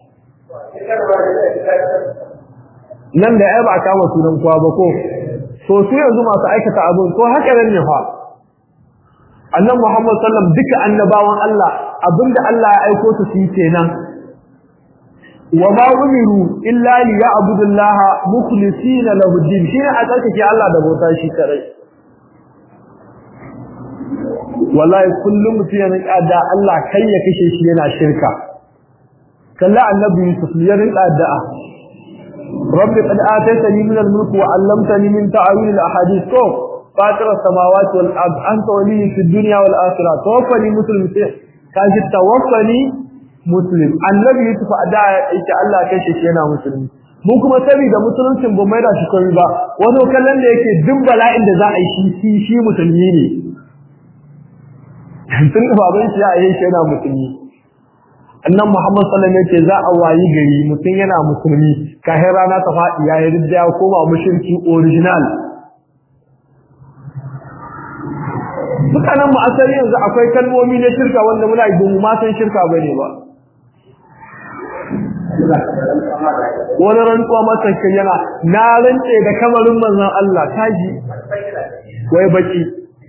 nan da ai ba kama sunan kowa ba ko so su yanzu masu aikata abin ko haka nan ne fa annan Muhammad sallam duka annabawan Allah abinda Allah ya aiko su yi kenan wa ma umiru illa li ya'budu Allah mukhlisina lahu din shi a tsarkake Allah da bauta shi kare wallahi kullum mutum yana da Allah kai ya kashe shi yana shirka kalla annabi Yusuf ya rinka da'a rabbi qad ataytani min al-mulk wa 'allamtani min ta'wil al-ahadith فاطر السماوات والارض انت ولي في الدنيا والاخره توفني مسلم kaji tawaffani muslim annabi yusuf ada yake Allah kai shi yana musulmi mu kuma saboda musuluncin ba mai da shi kai ba wani kallon da yake duk bala'in da za a yi shi shi musulmi ne tun da baban shi ya yi shi yana musulmi annan muhammad sallallahu alaihi wasallam za a wayi gari mutum yana musulmi kahin rana ta faɗi ya yi ya koma mushriki original mutanen mu asali yanzu akwai kalmomi na shirka wanda muna yi mu ma san shirka bane ba wani rantsuwa masa kai yana na rantse da kamarin manzon Allah kaji wai baki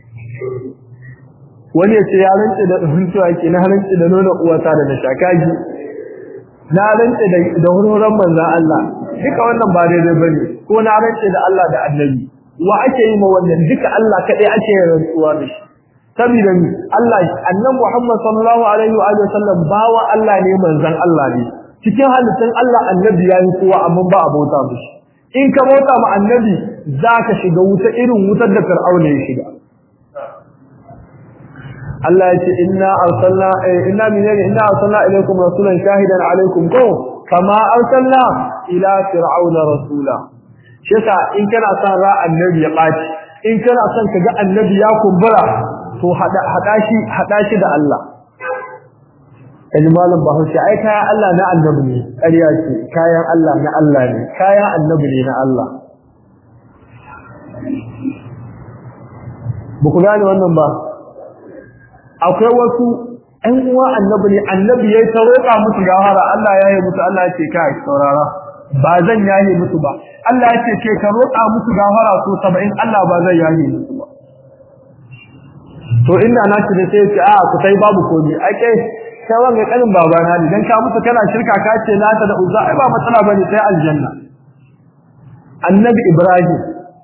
wani ya ce ya rantse da huntuwa ke na rantse da nuna uwata da na shakaji na rantse da da hurhuran manzon Allah duka wannan ba daidai bane ko na rantse da Allah da annabi wa ake yi ma wannan duka Allah kadai ake yin rantsuwa da shi saboda ni Allah annabi Muhammad sallallahu alaihi wa alihi wasallam bawa Allah ne manzon Allah ne cikin halittun Allah annabi yayi kowa amma ba abota mishi in ka bauta ma annabi zaka shiga wuta irin wutar da Fir'auna ya shiga Allah ya ce inna arsalna inna minna inna arsalna ilaykum rasulan shahidan alaykum ko kama arsalna ila fir'auna rasula shi yasa in kana son ra annabi ya baci in kana son ka ga annabi ya kumbura to hada shi hada shi da Allah kaji malam bahaushe ai kayan Allah na annabi ne ƙarya ce kayan Allah na Allah ne kayan annabi ne na Allah ba ku gane wannan ba akwai wasu ɗan uwa annabi ne annabi ya ta roƙa musu gawara Allah ya yi musu Allah ya ce kai saurara ba zan yaye musu ba Allah ya ce ke ka roƙa musu gawara so 70 Allah ba zan yaye musu ba to inda na ci da sai ce a ku sai babu komai ai kai kai wanga kanin babana ne dan ka musu kana shirka ka ce na ta da uzza ai ba matsala bane sai aljanna annabi ibrahim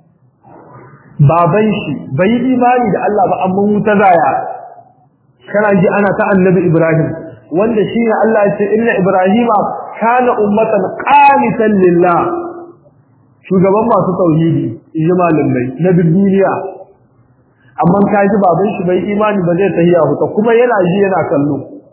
baban shi bai yi imani da Allah ba amma wuta zaya kana ji ana ta annabi ibrahim wanda shi ne Allah ya ce inna ibrahima kana ummatan qanitan lillah shugaban masu tauhidi yi malamai na duk duniya amma ka ji baban shi bai imani ba zai tahiya huta kuma yana ji yana kallo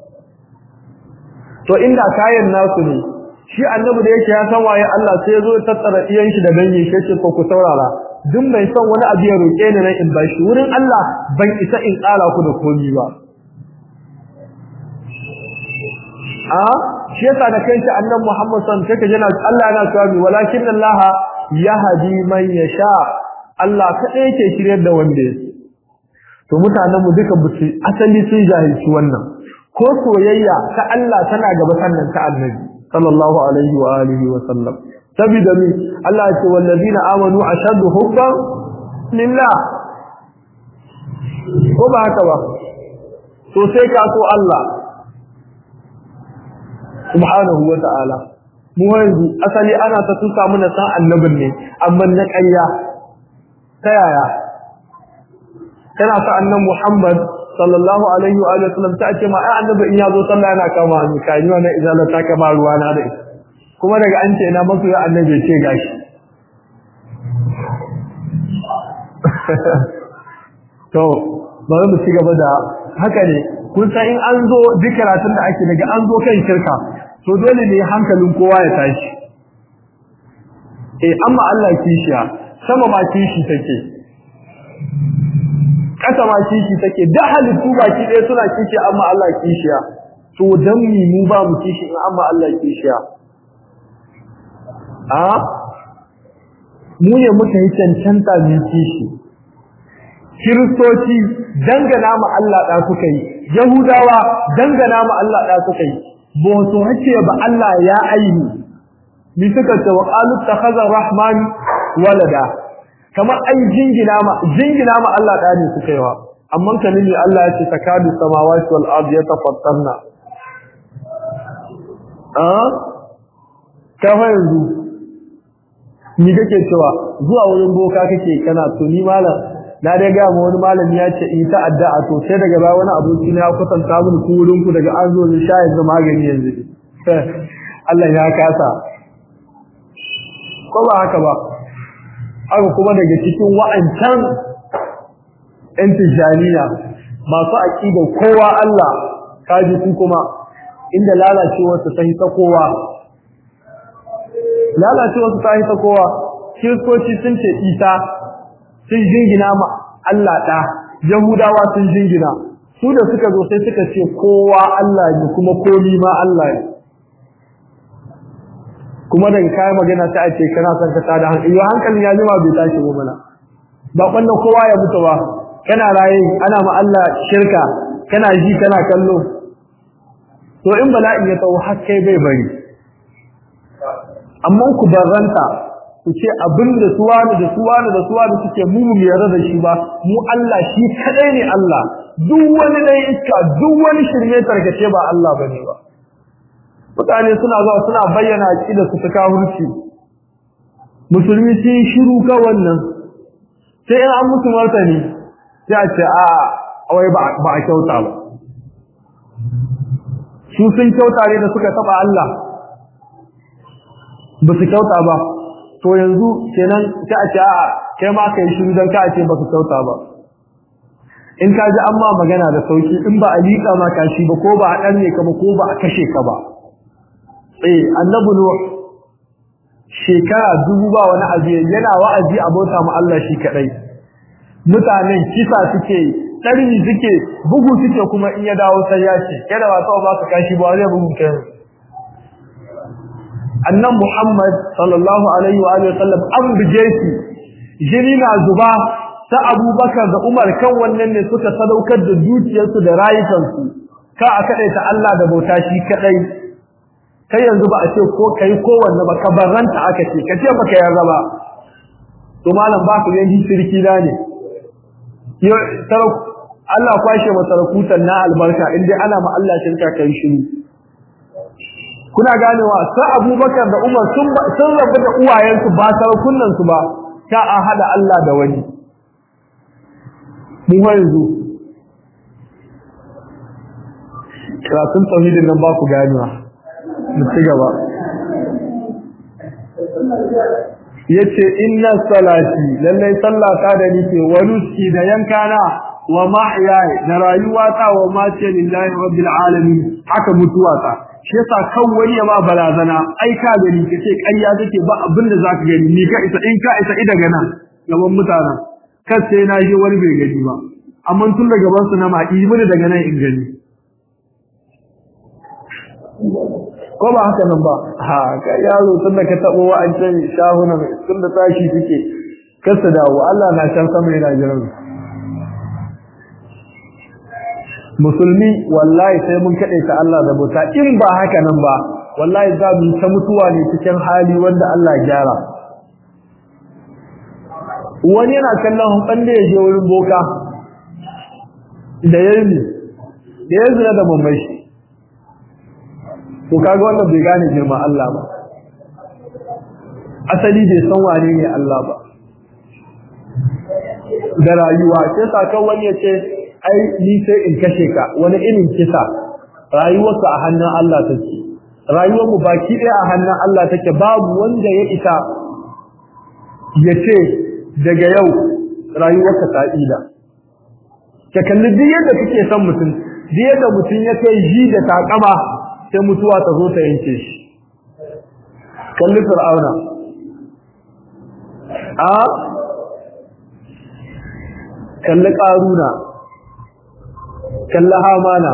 to inda kayan nasu ne shi annabi da yake ya san waye Allah sai ya zo tattara iyan shi da dangi shi ce ko ku saurara duk mai son wani abu ya roke ni nan in bashi wurin Allah ban isa in tsara ku da komai ba a shi yasa da kanshi annabi Muhammad sallallahu alaihi wasallam yana Allah yana cewa walakin Allah yahdi man yasha Allah kadai yake shiryar da wanda yake to mutanen mu duka buci asali sun jahilci wannan ko soyayya ta Allah tana gaba sannan ta annabi sallallahu alaihi wa alihi wa sallam sabida mi Allah ya ce wallazina amanu ashaddu hubban lillah ko ba haka ba to sai ka so Allah subhanahu wa ta'ala mu yanzu asali ana ta tusa mana san annabin ne amma na ƙarya ta yaya kana sa annan Muhammad sallallahu alaihi wa alihi wasallam ta ce ma ai annabi in yazo sallah yana kama ni kai ni wannan izala ta kama ruwa na da kuma daga an ce ina masu ya annabi ce gashi to bari mu ci gaba da haka ne kun san in an zo duk karatun da ake daga an zo kan shirka to dole ne hankalin kowa ya tashi eh amma Allah kishiya sama ma kishi take kasa ma kishi take da halittu baki ɗaya suna kishi amma Allah kishiya to dan mi mu ba mu kishi in amma Allah kishiya a mu ne muka yi cancanta mu kishi kiristoci dangana mu Allah da suka yi yahudawa dangana mu Allah da suka yi ba su hace ba Allah ya aini mi suka ce wa qalu takhadha rahman walada kamar ai jingina ma jingina ma Allah da ne suka yi wa amma kanin ne Allah ya ce takadu samawati wal ardi yatafattarna ah ka fa yanzu ni kake cewa zuwa wurin boka kake kana to ni malam na dai ga mu wani malami ya ce in ta addu'a to sai daga ba wani aboki na ya kusanta mun ku wurin ku daga an zo ni sha yanzu magani yanzu Allah ya kasa ko ba haka ba haka kuma daga cikin wa'ancan ‘yan tijjaniya masu aƙida kowa Allah kaji su kuma inda lalacewarsu ta ta kowa lalacewarsu ta ta kowa kiristoci sun ce isa sun jingina ma Allah ɗa yahudawa sun jingina su da suka zo sai suka ce kowa Allah ne kuma komi ma Allah ne kuma daga kayan magana ta ce kana son ka tada hankali yau hankalin ya jima bai tashi ba mana ba wannan kowa ya mutu ba kana raye ana ma Allah shirka kana ji kana kallo to in bala'in ya tsawo har kai bai bari amma ku barranta ku ce abin da suwani da suwani da suwani suke mu mu yarda da shi ba mu Allah shi kadai ne Allah duk wani dai iska duk wani shirme tarkace ba Allah bane ba mutane suna zuwa suna bayyana aqida su ta kafirci musulmi sun shiru ka wannan sai in an musu martani sai a ce a wai ba a kyauta ba su sun kyauta ne da suka taba Allah ba su kyauta ba to yanzu kenan sai a ce a kai ma kai shiru dan ka ce ba su kyauta ba in ka ji amma magana da sauki in ba a liƙa ma kashi ba ko ba a danne ka ba ko ba a kashe ka ba eh annabi nuh shekara dubu ba wani abu yana wa'azi a bauta mu Allah shi kadai mutanen kisa suke ɗarni suke bugu suke kuma in ya dawo sai ya ce kada ba ba su kashi ba zai bugu kai annan Muhammad sallallahu alaihi wa alihi wasallam an buje shi jini na zuba ta Abubakar da Umar kan wannan ne suka sadaukar da dukiyarsu da rayukansu ka a kadai ta Allah da bauta shi kadai kai yanzu ba a ce ko kai kowanne ba ka barranta aka ce ka ce baka yarda ba to malam ba ku yanki shirki da ne yo Allah kwashe masarakutan na albarka in dai ana ma Allah shirka kai shiru kuna ganewa sai Abubakar da Umar sun sun rabu da uwayensu ba sarakunan su ba ta a hada Allah da wani mu yanzu karatun tauhidin nan ba ku ganewa mu ci gaba yace inna salati lallai sallata da nike wa nuski da yankana wa mahyaya da rayuwata wa mace lillahi rabbil alamin haka mutuwata shi yasa kan wani ya ma barazana ai ka gani kace ƙarya take ba abin da zaka gani ni ka isa in ka isa ida gana gaban mutanen kan sai na je wani bai gani ba amma tun da gaban su na ma yi mini daga nan in gani ko ba haka nan ba ha ka yaro tun da ka tabo wa'ancan shahunan tun da tashi suke kasa dawo Allah na can sama yana jiran musulmi wallahi sai mun kade ta Allah da bauta in ba haka nan ba wallahi za mu ta mutuwa ne cikin hali wanda Allah ya gyara wani yana kallon hukun da ya je wurin boka da yayi da ya zina da mamai to kaga wannan bai gane girman Allah ba asali bai san wane ne Allah ba da rayuwa sai sakan wani ya ce ai ni sai in kashe ka wani irin kisa rayuwarsa a hannun Allah take rayuwar mu baki ɗaya a hannun Allah take babu wanda ya isa ya ce daga yau rayuwarka ta ida ka kalli duk yadda kake son mutum duk yadda mutum ya kai ji da takama sai mutuwa ta zo ta yanke shi kalli fir'auna a kalli ƙaruna kalli hamana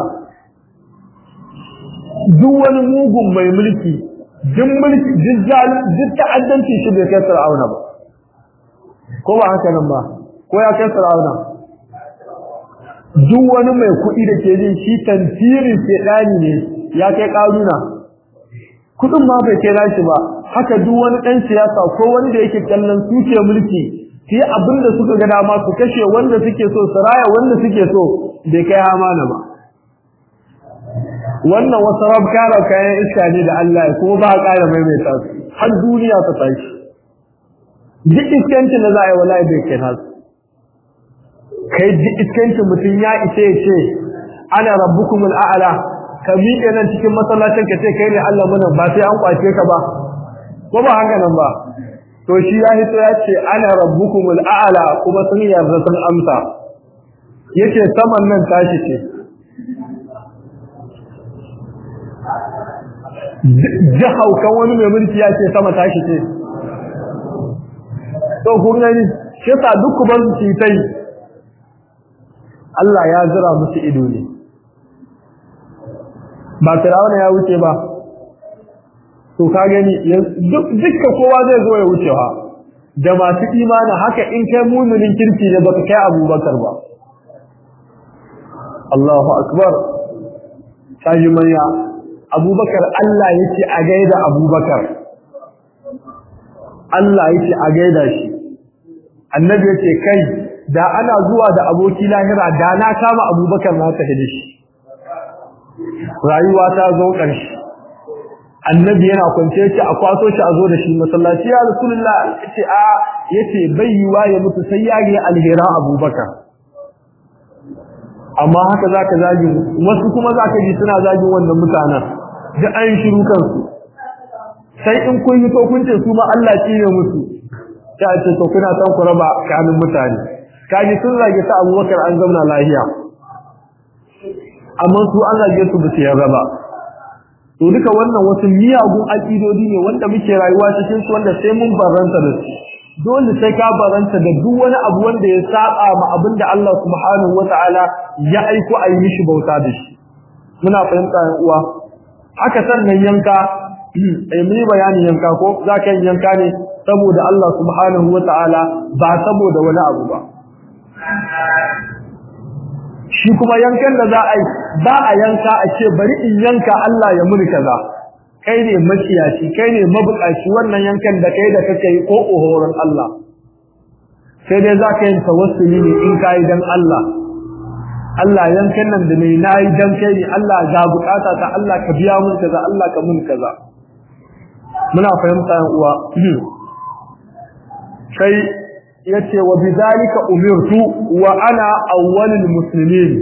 duk wani mugun mai mulki duk mulki duk ta'addanci shi bai kai fir'auna ba ko ba haka nan ba ko ya kai fir'auna duk wani mai kuɗi da ke jin shi tantirin shedani ne ya kai ƙaruna kudin ma bai kai nashi ba haka duk wani ɗan siyasa ko wani da yake kallon suke mulki su yi abin da suka ga dama su kashe wanda suke so su raya wanda suke so bai kai hamana ba wannan wasu rabkara kayan iska ne da Allah ya kuma ba a ƙara maimaita su har duniya ta tashi duk iskancin da za a yi wallahi bai kai nasu kai duk iskancin mutum ya isa ya ce ana rabbukumul a'la ka miƙe nan cikin masallacin ka ce kai ne Allah muna ba sai an kwace ka ba ko ba haka nan ba to shi ya hito ya ce ana rabbukumul a'la kuma sun yarda sun amsa yace saman nan tashi ce jahau kan wani mai mulki ya ce sama tashi ce to kun gani shi sa duk ku bar su yi Allah ya zira musu ido ne ba firawuna ya wuce ba to ka gani duk dukka kowa zai zo ya wuce ha da masu imani haka in kai muminin kirki ne baka kai abubakar ba Allahu akbar sai manya abubakar Allah yake a gaida abubakar Allah yake a gaida shi annabi yace kai da ana zuwa da aboki lahira da na kama abubakar na ta hidi shi rayuwa ta zo ƙarshe annabi yana kwance shi a kwaso shi a zo da shi masallaci ya rasulullah yace a yace bai yiwa ya mutu sai ya ga alhera abubakar amma haka zaka zagi wasu kuma zaka ji suna zagin wannan mutanen da an shiru kansu sai in kun yi to kun ce su ma Allah shi ne musu ta ce to kuna san ku raba kanin mutane kaji sun zage ta abubakar an zauna lahiya amma su an zage su ba su yarda ba to duka wannan wasu miyagun aƙidodi ne wanda muke rayuwa cikin su wanda sai mun baranta da su dole sai ka baranta da duk wani abu wanda ya saba ma abin da Allah subhanahu wataala ya aiko a yi mishi bauta da shi muna fahimta yan uwa haka sannan yanka eh mun bayanin yanka ko zaka yin yanka ne saboda Allah subhanahu wataala ba saboda wani abu ba shi kuma yankan da za a yi ba a yanka a ce bari in yanka Allah ya muni kaza kai ne maciyaci kai ne mabukaci wannan yankan da kai da kake yi ko ohoron Allah sai dai za ka yi tawassuli ne in ka yi dan Allah Allah yankan nan da mai nayi dan kai ne Allah ga bukata ta Allah ka biya mun kaza Allah ka mun kaza muna fahimta yan uwa sai yace wa bidhalika umirtu wa ana awwalul muslimin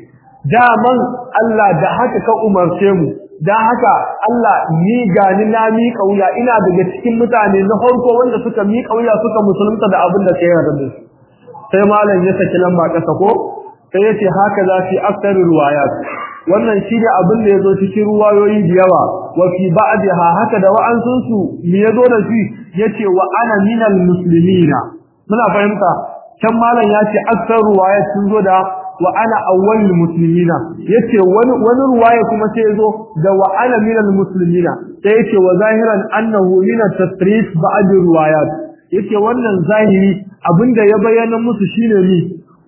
daman Allah da haka ka umarce mu dan haka Allah ni gani na mi kauya ina daga cikin mutane na farko wanda suka mi kauya suka musulunta da abin da kai yarda da su sai malam ya saki lamba kasa ko sai yace haka za fi aktar riwayat wannan shi ne abin da yazo cikin ruwayoyi da yawa wa fi ba'daha haka da wa'ansun su me yazo da shi yace wa ana minal muslimina muna fahimta can malam ya ce aksar ruwaya sun zo da wa ana awwalul muslimina yace wani wani ruwaya kuma sai zo da wa ana minal muslimina sai yace wa zahiran annahu min at-tasrif ba'd ruwayat yace wannan zahiri abinda ya bayyana musu shine ni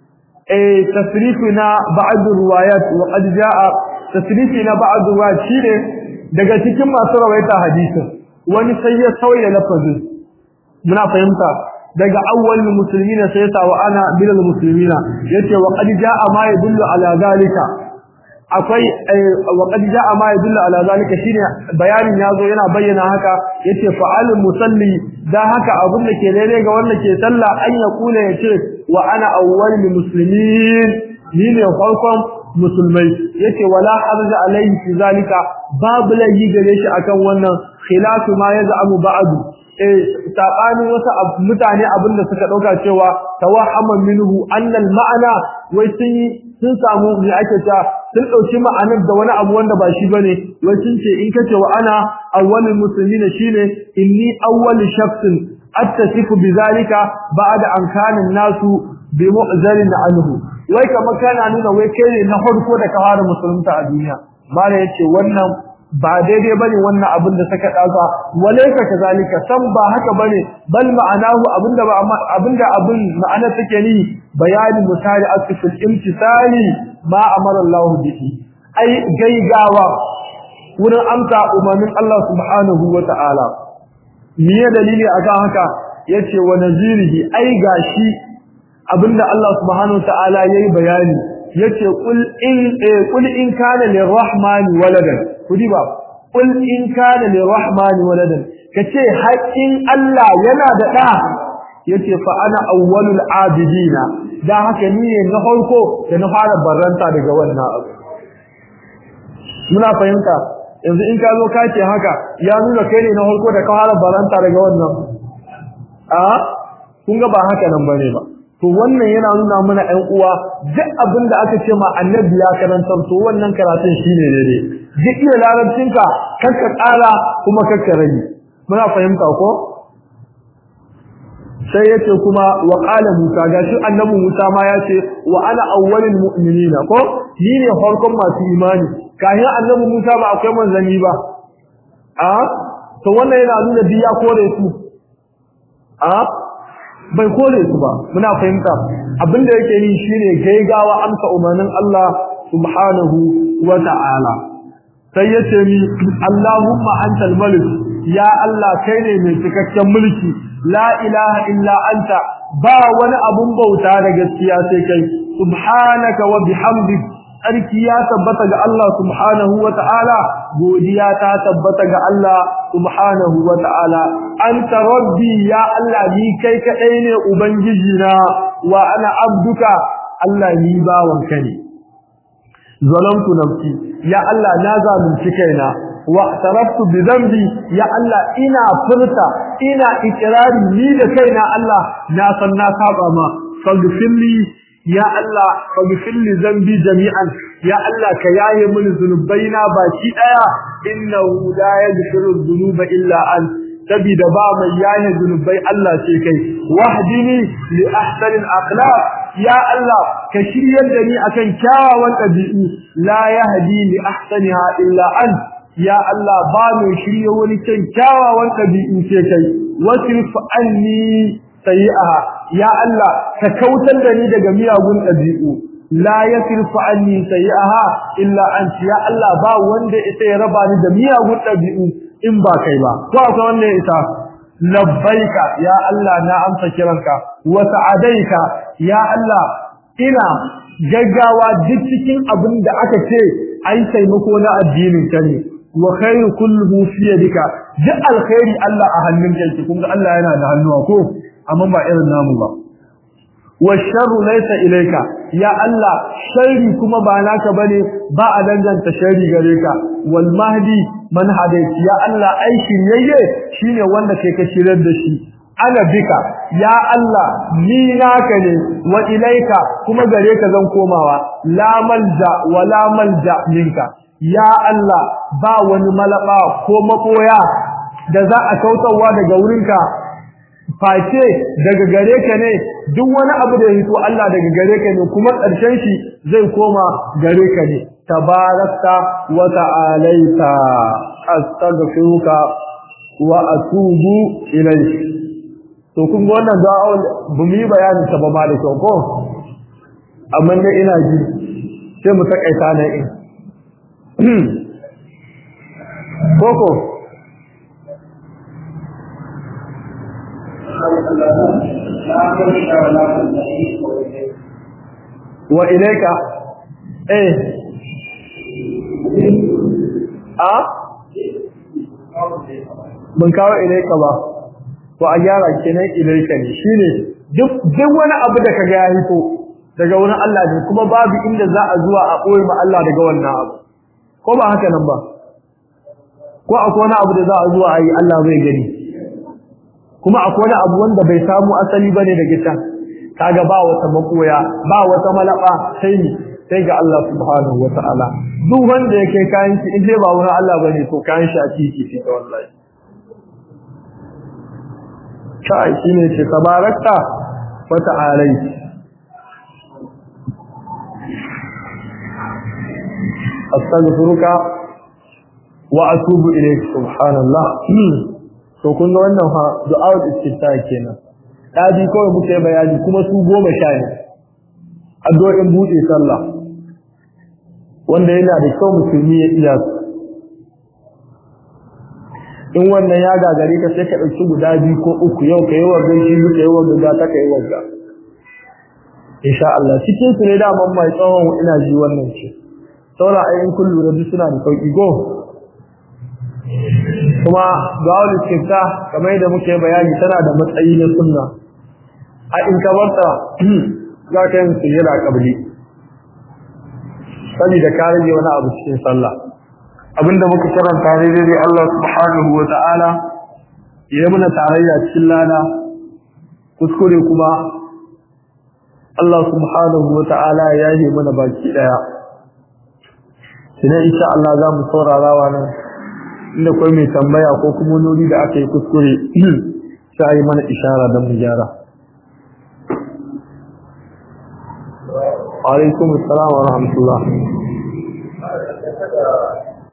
eh tasrifina ba'd ruwayat wa qad jaa tasrifina ba'd ruwayat shine daga cikin masu rawaita hadisin wani sai ya sauya lafazin muna fahimta daga awwalul muslimina sai ya wa ana bilal muslimina yace wa qad jaa ma yadullu ala zalika akwai wa qad jaa ma yadullu ala zalika shine bayanin yazo yana bayyana haka yace fa'al musalli da haka abun da ke daidai ga wanda ke sallah an ya kula yace wa ana awwalul muslimin ni ne farkon musulmai yace wala harja alaihi fi zalika babu lahi gare shi akan wannan khilafu ma yaz'amu ba'du eh sabani wasu mutane abinda suka dauka cewa tawahhaman minhu annal ma'ana wai sun sun samu me ake ta sun dauki ma'anar da wani abu wanda ba shi bane wai sun ce in kace wa ana awwalul muslimin shine inni awwal shakhsin attasifu bizalika ba'da an kana nasu bi mu'zalin anhu wai kamar kana nuna wai kai ne na farko da ka fara musulunta a duniya mala yace wannan ba daidai bane wannan abin da saka dauka walaysa kazalika san ba haka bane bal ma'anahu abinda ba abinda abin ma'ana take ni bayani misali asfil imtisali ma amara Allah bihi ai gaigawa wurin amsa umarnin Allah subhanahu wata'ala me dalili akan haka yace wa nazirihi ai gashi abinda Allah subhanahu wata'ala yayi bayani yace kul in kul in kana lirrahmani waladan kudi ba kul in kana lirrahmani waladan kace haƙin Allah yana da da yace fa ana awwalul abidina dan haka ni ne na farko da na fara barranta daga wannan abu muna fahimta yanzu in ka zo ka ce haka ya nuna kai ne na farko da ka fara barranta daga wannan a kun ga ba haka nan bane ba to wannan yana nuna mana ɗan uwa duk abin da aka ce ma annabi ya karantar to wannan karatun shine daidai duk iya larabcinka kakka ƙara kuma kakka rage muna fahimta ko sai yace kuma wa qala musa gashi annabi musa ma yace wa ana awwalul mu'minina ko ni ne farkon masu imani kayan annabi musa ba akwai manzanni ba a to wannan yana nuna biya kore su a bai kore su ba muna fahimta abinda yake yi shine gaigawa amsa umarnin Allah subhanahu wa ta'ala sai yace ni Allahumma antal malik ya Allah kai ne mai cikakken mulki la ilaha illa anta ba wani abun bauta da gaskiya sai kai subhanaka wa bihamdik sarki ya tabbata ga Allah subhanahu wa ta'ala godiya ta tabbata ga Allah subhanahu wa ta'ala anta rabbi ya Allah ni kai kadai ne ubangiji na wa ana abduka Allah ni bawanka ne zalamtu nafsi ya Allah na zalunci kaina wa taraftu bi dhanbi ya Allah ina furta ina ikrari ni da kaina Allah na san na saba ma faghfirli ya Allah faghfirli dhanbi jami'an ya Allah ka yaye mini zunubaina baki daya innahu la yaghfiru dhunuba illa ant sabida ba mai yaye zunubai Allah ce kai wahdini li ahsanil akhlaq ya Allah ka shiryar da ni akan kyawawan ɗabi'u la yahdi li ahsaniha illa ant ya Allah ba mai shirye wani kan kyawawan ɗabi'u ce kai wasrif anni sayi'aha ya Allah ka kautar da ni daga miyagun ɗabi'u la yasrifu anni sayi'aha illa ant ya Allah ba wanda ita ya raba ni da miyagun ɗabi'u in ba kai ba ko akwai wanda ya isa labbaika ya Allah na amsa kiranka wa sa'adaika ya Allah ina gaggawa duk cikin abin da aka ce ai taimako na addinin ka ne wa khairu kulluhu fi yadika duk alkhairi Allah a hannun kai kun ga Allah yana da hannuwa ko amma ba irin namu ba wa sharru laysa ilayka ya Allah sharri kuma ba naka bane ba a danganta sharri gare ka wal mahdi man hadait ya Allah ai shiryayye shine wanda kai ka shirar da shi ana bika ya Allah ni naka ne wa ilaika kuma gare ka zan komawa la malja wa la malja minka ya Allah ba wani malaba ko makoya da za a kautarwa daga wurinka face daga gare ka ne duk wani abu da ya hito Allah daga gare ka ne kuma ƙarshen shi zai koma gare ka ne tabarakta wa ta'alaita astaghfiruka wa atubu ilayk to kun ga wannan da'a bu mu yi bayani ta ba ma da kyau ko amma dai ina ji sai mu takaita ne in koko wa ilaika eh a ban kawo ilaika ba to a gyara kenan ilaika ne shine duk duk wani abu da kaga ya hito daga wani Allah ne kuma babu inda za a zuwa a koyi ma Allah daga wannan abu ko ba haka nan ba ko akwai wani abu da za a zuwa a yi Allah zai gani kuma akwai wani abu wanda bai samu asali bane daga can kaga ba wata makoya ba wata malaba sai ni sai ga Allah subhanahu wataala duk wanda yake kayan shi in dai ba wani Allah bane to kayan shi a titi ce ta wallahi kai shine ce tabarakta wa ta'alai astaghfiruka wa atubu ilayk subhanallah to kun ga wannan fa du'a istifta kenan dadi kawai muke bayani kuma su goma sha ne addu'o'in bude sallah wanda yana da kyau musulmi ya iya su in wannan ya gagare ka sai ka dauki guda biyu ko uku yau kai wanda shi ka yi wanda ta kai wanda insha Allah cikin su ne da man mai tsawon ina ji wannan ce saura ayin kullu da suna da sauki go kuma gawul istifta kamar yadda muke bayani tana da matsayi na sunna a in ka barta za ka yin sujjada kabli saboda ka rage wani abu cikin sallah abinda muka karanta ne dai Allah subhanahu wa ta'ala ya muna tarayya cikin lana kuskure kuma Allah subhanahu wa ta'ala ya yi mana baki daya sai insha Allah za mu saurara wa nan inda kai mai tambaya ko kuma nuri da aka yi kuskure sai yi mana ishara don mu gyara alaikum assalam wa rahmatullah